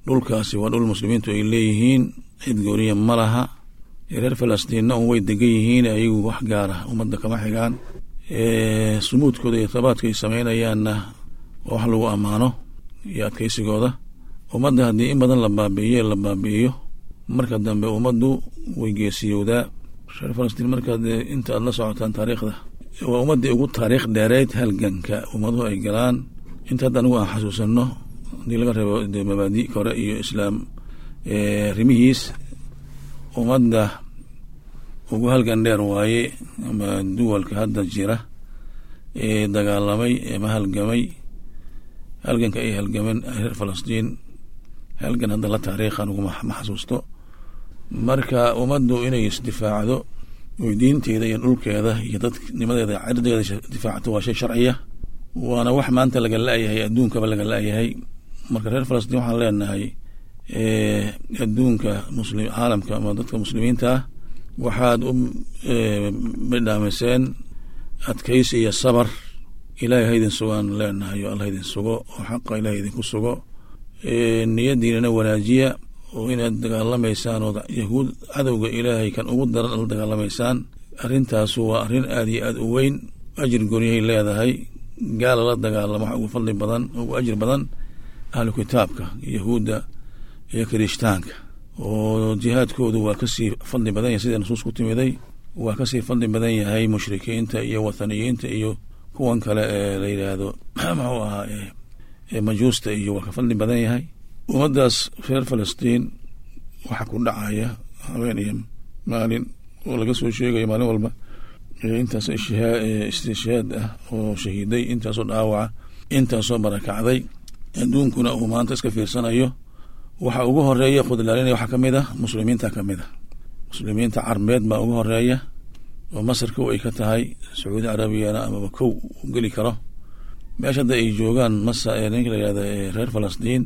L: dhulkaasi waa dhul muslimiintu ay leeyihiin cid gooniya ma laha reer falastiinna un way degan yihiin ayagu wax gaara ummadda kama xigaan sumuudkooda iyo tabaadka ay sameynayaanna waa wax lagu ammaano iyo adkeysigooda ummadda haddii in badan la baabi'iyo la baabi'iyo marka dambe ummaddu way geesiyowdaa reer falastiin markaad inta aad la socotaan taariikhda waa ummaddii ugu taariikh dheereyd halganka ummaduhu ay galaan inta hadda anigu aan xasuusanno haddii laga reebo de mabaadi hore iyo islaam rimihiis ummadda ugu halgan dheer waaye ama duwalka hadda jira ee dagaalamay ama halgamay halganka ay halgameen reer falastiin halgan hadda la taariikh anigu ma xasuusto marka ummaddu inay isdifaacdo oy diinteeda iyo dhulkeeda iyo dadnimadeeda cirdeeda difaacto waa shay sharciya waana wax maanta laga la-yahay adduunkaba laga la-yahay marka reer falastiin waxaan leenahay adduunka muslim caalamka ama dadka muslimiinta ah waxaad u midhaamiseen adkaysi iyo sabar ilaahay haydin sugaan leenahay o alla haydin sugo oo xaqa ilahay idinku sugo niyadiinana wanaajiya oo inaad dagaalamaysaan oo yahuud cadowga ilaahay kan ugu daran la dagaalamaysaan arrintaasu waa arrin aad iyo aad u weyn ajir gooniyahay leedahay gaala la dagaalamo wax ugu fadli badan ugu ajir badan ahlu kitaabka yahuudda iyo kirishtaanka oo jihaadkoodu waa kasii fadli badan yahay sida nusuus ku timiday waa kasii fadli badan yahay mushrikiinta iyo wathaniyiinta iyo kuwan kale ee la yidhaahdo muxuu ahaa majuusta iyo waa ka fadli badan yahay ummaddaas reer falastiin waxaa ku dhacaya habeen iyo maalin oo laga soo sheegayo maalin walba intaas istishaad ah oo shahiiday intaasoo dhaawaca intaasoo barakacday adduunkuna uu maanta iska fiirsanayo waxa ugu horeeya khudlaalinaya waxaa kamid ah muslimiinta kamid a muslimiinta carbeed baa ugu horeeya oo masar kow ay ka tahay sacuudi carabiyana amaba kow u geli karo meesha hadda ay joogaan masa ninka la yihahda reer falastiin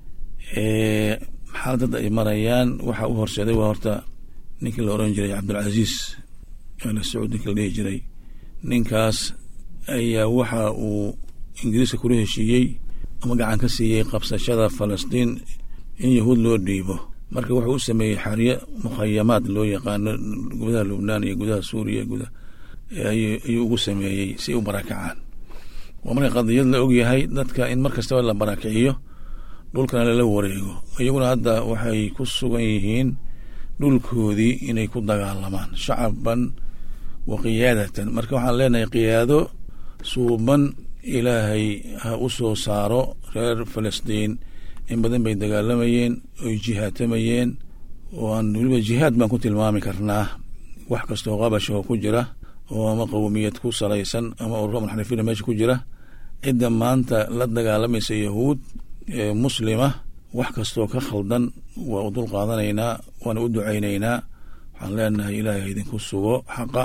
L: xaalad hadda ay marayaan waxa u horseeday waa horta ninkii la oran jiray cabdulcaziis al sacuud ninki la dhihi jiray ninkaas ayaa waxa uu ingiriiska kula heshiiyey ama gacan ka siiyey qabsashada falastiin in yahuud loo dhiibo marka wuxuu u sameeyey xaryo mukhayamaad loo yaqaano gudaha lubnaan iyo gudaha suuriya guda ayuu ugu sameeyey si u barakacaan waa marka qadiyad la ogyahay dadka in mar kastaba la barakiciyo dhulkana lala wareego iyaguna hadda waxay ku sugan yihiin dhulkoodii inay ku dagaalamaan shacaban wa qiyaadatan marka waxaan leenahay qiyaado suuban ilaahay ha u soo saaro reer falastiin in badan bay dagaalamayeen oy jihaatamayeen oo aan weliba jihaad baan ku tilmaami karnaa wax kastoo qabashahoo ku jira oo ama qowmiyad ku salaysan ama ururo munxarifiina meesha ku jira cidda maanta la dagaalamaysa yahuud ee muslima wax kastoo ka khaldan waa u dul qaadanaynaa waana u ducaynaynaa waxaan leenahay ilaahay idinku sugo xaqa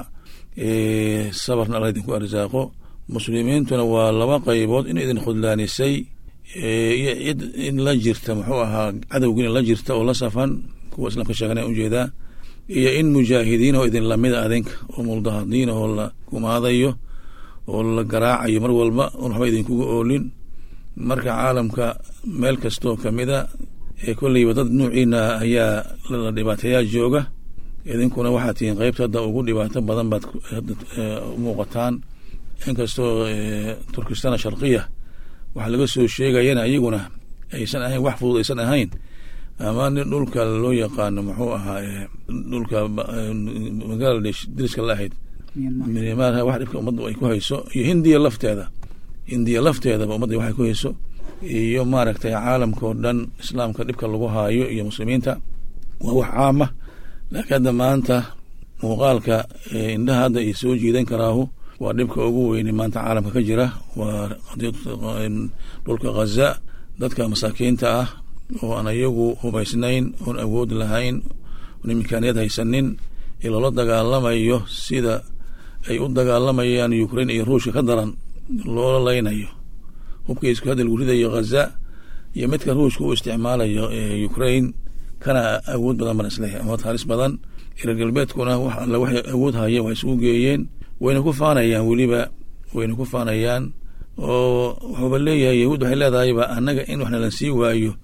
L: sabarna alla idinku arsaaqo muslimiintuna waa laba qaybood in idin khudlaanisay iyo cid in la jirta muxuu ahaa cadowgiina la jirta oo la safan kuwa islaamka sheegana ujeedaa iyo in mujaahidiin oo idin lamida adinka oo muldahadiin oo la gumaadayo oo la garaacayo mar walba oon waxba idinkuga oolin marka caalamka meel kastoo kamida ee kolleyba dad nuuciina ayaa la dhibaateeyaa jooga idinkuna waxaad tihiin qeybta hadda ugu dhibaato badan baad umuuqataan inkastoo turkistan sharqiya waxaa laga soo sheegayana iyaguna aysan ahayn wax fudud aysan ahayn ama nin dhulka loo yaqaano muxuu ahaa dhulka bangaladesh diriska la ahayd myanmar wax dhibka ummadda ay ku hayso iyo hindiya lafteeda hindiya lafteedaba ummadda waxay ku hayso iyo maaragtay caalamka oo dhan islaamka dhibka lagu haayo iyo muslimiinta waa wax caama laakiin hadda maanta muuqaalka indhaha hadda ay soo jiidan karaahu waa dhibka ugu weyne maanta caalamka ka jira waa dhulka ghaza dadka masaakiinta ah oo aan iyagu hubaysnayn oon awood lahayn oon imikaaniyad haysanin ee loola dagaalamayo sida ay u dagaalamayaan ukrain iyo ruushka ka daran loola leynayo hubka isku hadda lagu ridayo ghaza iyo midka ruushka u isticmaalayo ukrain kana awood badan baan isleeyahay ama halis badan reer galbeedkuna wax alle waxay awood haya waa isugu geeyeen wayna ku faanayaan weliba wayna ku faanayaan oo wuxuuba leeyahay yahuud waxay leedahayba annaga in waxna la sii waayo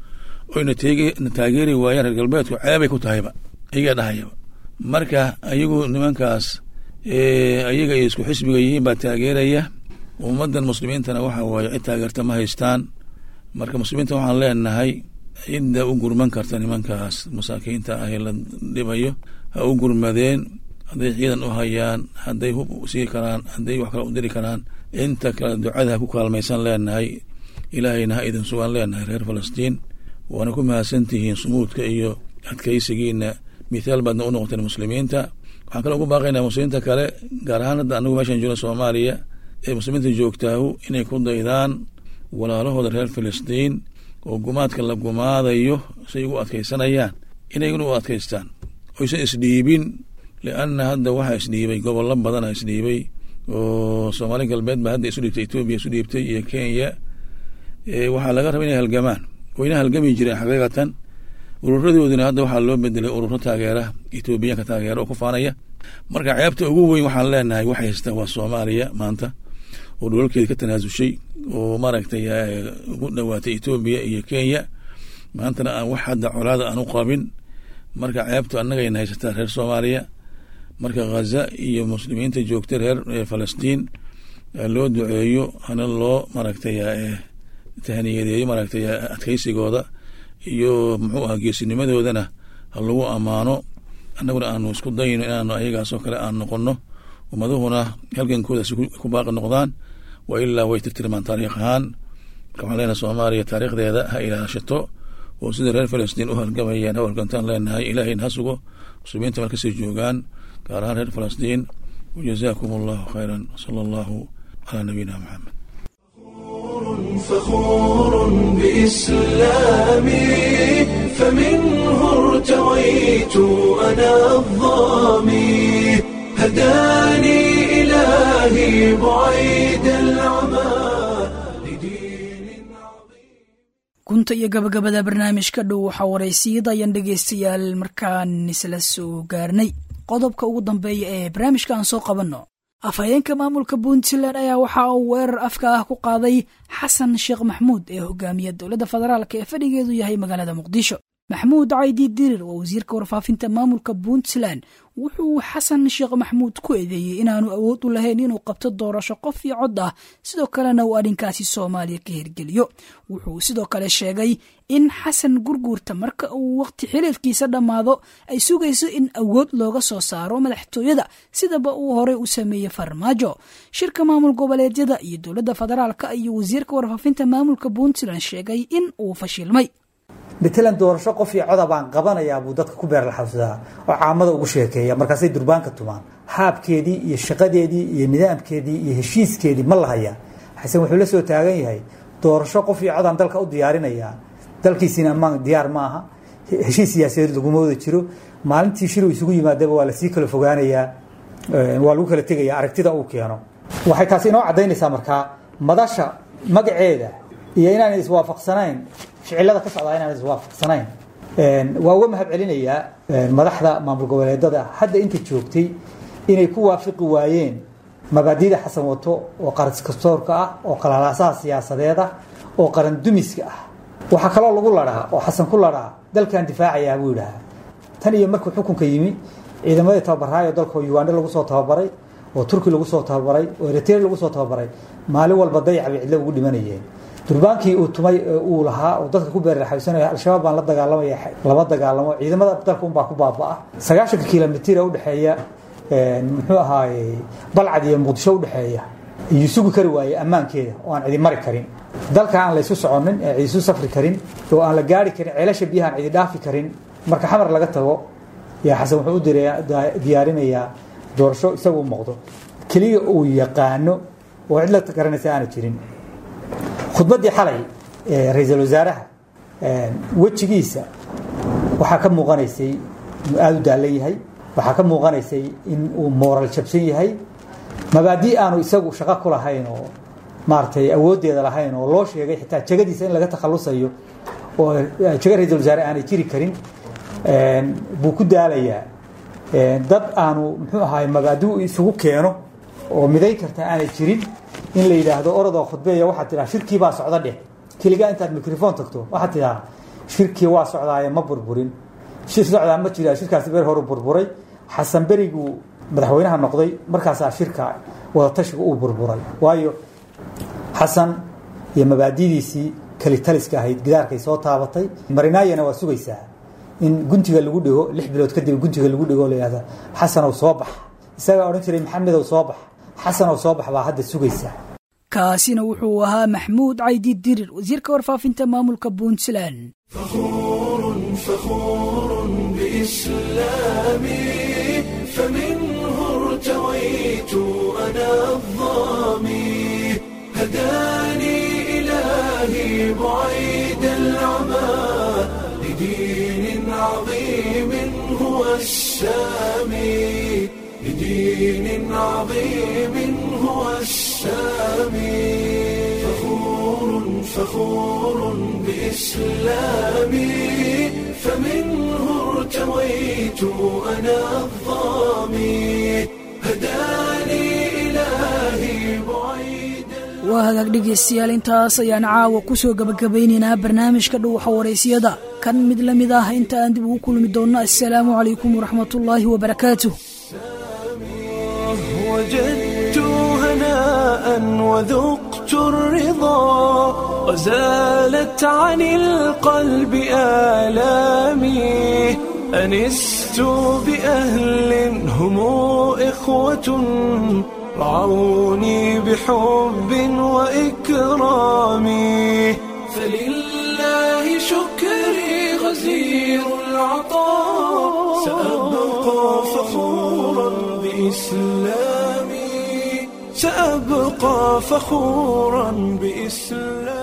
L: oyna na taageeri waayaan reer galbeedku ceebay ku tahayba ayagaa dhahayaba marka ayagu nimankaas ayaga ay isku xisbiga yihiin baa taageeraya ummaddan muslimiintana waxa waaye cid taageerta ma haystaan marka muslimiinta waxaan leenahay cidda u gurman karta nimankaas masaakiinta ah ee la dhibayo ha u gurmadeen hadday ciidan u hayaan hadday hub sii karaan hadday wax kale u diri karaan inta kale ducada ha ku kaalmaysan leenahay ilaahayna ha idin sugan leenahay reer falastiin waana ku mahadsantihiin sumuudka iyo adkaysigiina mithaal baadna u noqoteen muslimiinta waxaan kale ugu baaqaynaa muslimiinta kale gaar ahaan hadda anagu meeshaan joogna soomaaliya ee muslimiinta joogtaahu inay ku daydaan walaalahooda reer filistiin oo gumaadka la gumaadayo say ugu adkaysanayaan inaguna u adkaystaan oysan isdhiibin lianna hadda waxaa isdhiibay gobollo badana isdhiibay oo soomaali galbeed ba hadda isu dhiibtay etoobiya isu dhiibtay iyo kenya waxaa laga raba inay halgamaan wayna halgami jireen xaqiiqatan ururadoodina hadda waxaa loo bedelay ururo taageera etoobiyaanka taageera oo ku faanaya marka ceebta ugu weyn waxaan leenahay waxay haystaa waa soomaaliya maanta oo dholalkeeda ka tanaasushay oo maaragtay ugu dhowaatay etoobiya iyo kenya maantana aan wax hadda colaada aan u qabin marka ceebtu annagayna haysataa reer soomaaliya marka khaza iyo muslimiinta joogta reer falastiin loo duceeyo hana loo maaragtay tahniyadeeyo maaragtay adkaysigooda iyo muxuu ahaa geesinimadoodana ha lagu ammaano annaguna aanu isku dayno inaanu ayagaasoo kale aan noqono ummaduhuna halgankoodaasi ku baaqi noqdaan wa ilaa way tirtirmaan taariikh ahaan marka waxaan leenahay soomaaliya taariikhdeeda ha ilaashato oo sida reer falastiin u halgamayaan ha halgantaan leenahay ilaahayna ha sugo muslimiinta markasii joogaan gaar ahaan reer falastiin wajazaakum allahu khayran sala allahu calaa nabiyina maxamed
A: فخور بإسلامي فمنه ارتويت أنا الظامي هداني إلهي بعيد العمى
B: gunta iyo gabagabada barnaamijka dhow waxaa waraysiyada ayaan dhegaystayaal markaan isla soo gaarnay qodobka ugu dambeeya ee barnaamijka aan soo qabanno afhayeenka maamulka puntland ayaa waxa uu weerar afka ah ku qaaday xasan sheekh maxmuud ee hogaamiya dowladda federaalk ee fadhigeedu yahay magaalada muqdisho maxmuud caydi dirir waa wasiirka warfaafinta maamulka puntland wuxuu xasan sheekh maxmuud ku eedeeyey inaanu awood u lahayn inuu qabto doorasho qof iyo cod ah sidoo kalena uu arrinkaasi soomaaliya ka hirgeliyo wuxuu sidoo kale sheegay in xasan gurguurta marka uu waqti xiliirkiisa dhammaado ay sugayso in awood looga soo saaro madaxtooyada sidaba uu horey u sameeyey farmaajo shirka maamul goboleedyada iyo dowladda federaalka iyo wasiirka warfaafinta maamulka puntland sheegay in uu fashilmay
M: matalan doorasho qof iyo coda baan qabanayaa buu dadka ku beerlaxawsadaa oo caamada ugu sheekeeya markaasay durbaanka tumaan haabkeedii iyo shaqadeedii iyo nidaamkeedii iyo heshiiskeedii ma lahayaa xasan wuxuu la soo taagan yahay doorasho qof iyo codaan dalka u diyaarinayaa dalkiisiina ammaan diyaar ma aha heshiis siyaasadeed laguma wada jiro maalintii shir uu isugu yimaadaba waa lasii kala fogaanayaa waa lagu kala tegaya aragtida uu keeno waxay taasi inoo caddaynaysaa markaa madasha magaceeda iyo inaan iswaafaqsanayn ficilada ka socdaa inaan iswaafaqsanayn waa uga mahad celinayaa madaxda maamul goboleedada hadda inta joogtay inay ku waafiqi waayeen mabaadida xasan wato oo qarankastoorka ah oo qalalaasaha siyaasadeed ah oo qaran dumiska ah waxaa kaloo lagu ladhaa oo xasan ku ladhaa dalkan difaacayaa buu yidhaahaa tan iyo markuu xukunka yimi ciidamadii tababaraayo dalka uganda lagu soo tababaray oo turki lagu soo tababaray oo eritrea lagu soo tababaray maalin walba dayac bay cidlo ugu dhimanayeen durbaankii uu tumay uu lahaa oo dadka ku beerlaxaysanaya al-shabaab baan la dagaalamaya lama dagaalamo ciidamada dalka unbaa ku baabaa sagaashanka kilomitr udhexeeya muxuu ahaaye balcad iyo muqdisho udhexeeya iyuu sugi kari waayey ammaankeeda oo aan cidi mari karin dalka aan laysu soconin ee cidisu safri karin oo aan la gaari karin ceelasha biyaha aan cidi dhaafi karin marka xamar laga tago yaa xasan wuxuu u diyaarinayaa doorasho isagu u muuqdo keliya uu yaqaano oo cid la garanaysa aana jirin khudbaddii xalay ee ra-iisul wasaaraha wejigiisa waxaa ka muuqanaysay inuu aada u daalan yahay waxaa ka muuqanaysay in uu mooral jabsan yahay mabaadii aanu isagu shaqo ku lahayn oo maaragtay awooddeeda lahayn oo loo sheegay xitaa jegadiisa in laga takhalusayo oo jego ra-iisul wasaare aanay jiri karin buu ku daalayaa dad aanu muxuu ahaay mabaadi isugu keeno oo midayn karta aanay jirin in la yidhaahdo orodoo khudbeeya waxaad tidhaha shirkii baa socda dheh keligaa intaad microphone tagto waxaad tidhaha shirkii waa socdaaye ma burburin shir socdaa ma jira shirkaasi beri horu burburay xasan beriguu madaxweynaha noqday markaasaa shirka wadatashiga uu burburay waayo xasan iyo mabaadidiisii kelitaliska ahayd gidaarkay soo taabatay marinaayana waa sugaysaa in guntiga lagu dhigo lix bilood kadib guntiga lagu dhigo layihahda xasanow soo bax isagaa odhan jiray maxamedow soo bax xasanow soo bax baa hadda sugaysaa
B: kaasina wuxuu ahaa maxmuud caydi dirir wasiirka warfaafinta maamulka puntland
A: فخور بإسلامي فمنه ارتويت أنا الظامي هداني إلهي بعيد العمى لدين عظيم هو السامي لدين عظيم هو السامي فخور فخور بإسلامي فمنه ارتويت أنا الظامي هداني إلهي بعيد
B: waa hagaag dhegaystayaal intaas ayaan caawa ku soo gabagabaynaynaa barnaamijka dhuuxa waraysiyada kan mid la mid ah inta aan dib ugu kulmi doonno assalaamu calaykum waraxmatullaahi wabarakaatuh
A: وجدت هناء وذقت الرضا وزالت عن القلب آلامي أنست بأهل هم إخوة رعوني بحب وإكرام فلله شكري غزير العطاء سأبقى فخورا بإسلامي سأبقى فخورا بإسلامي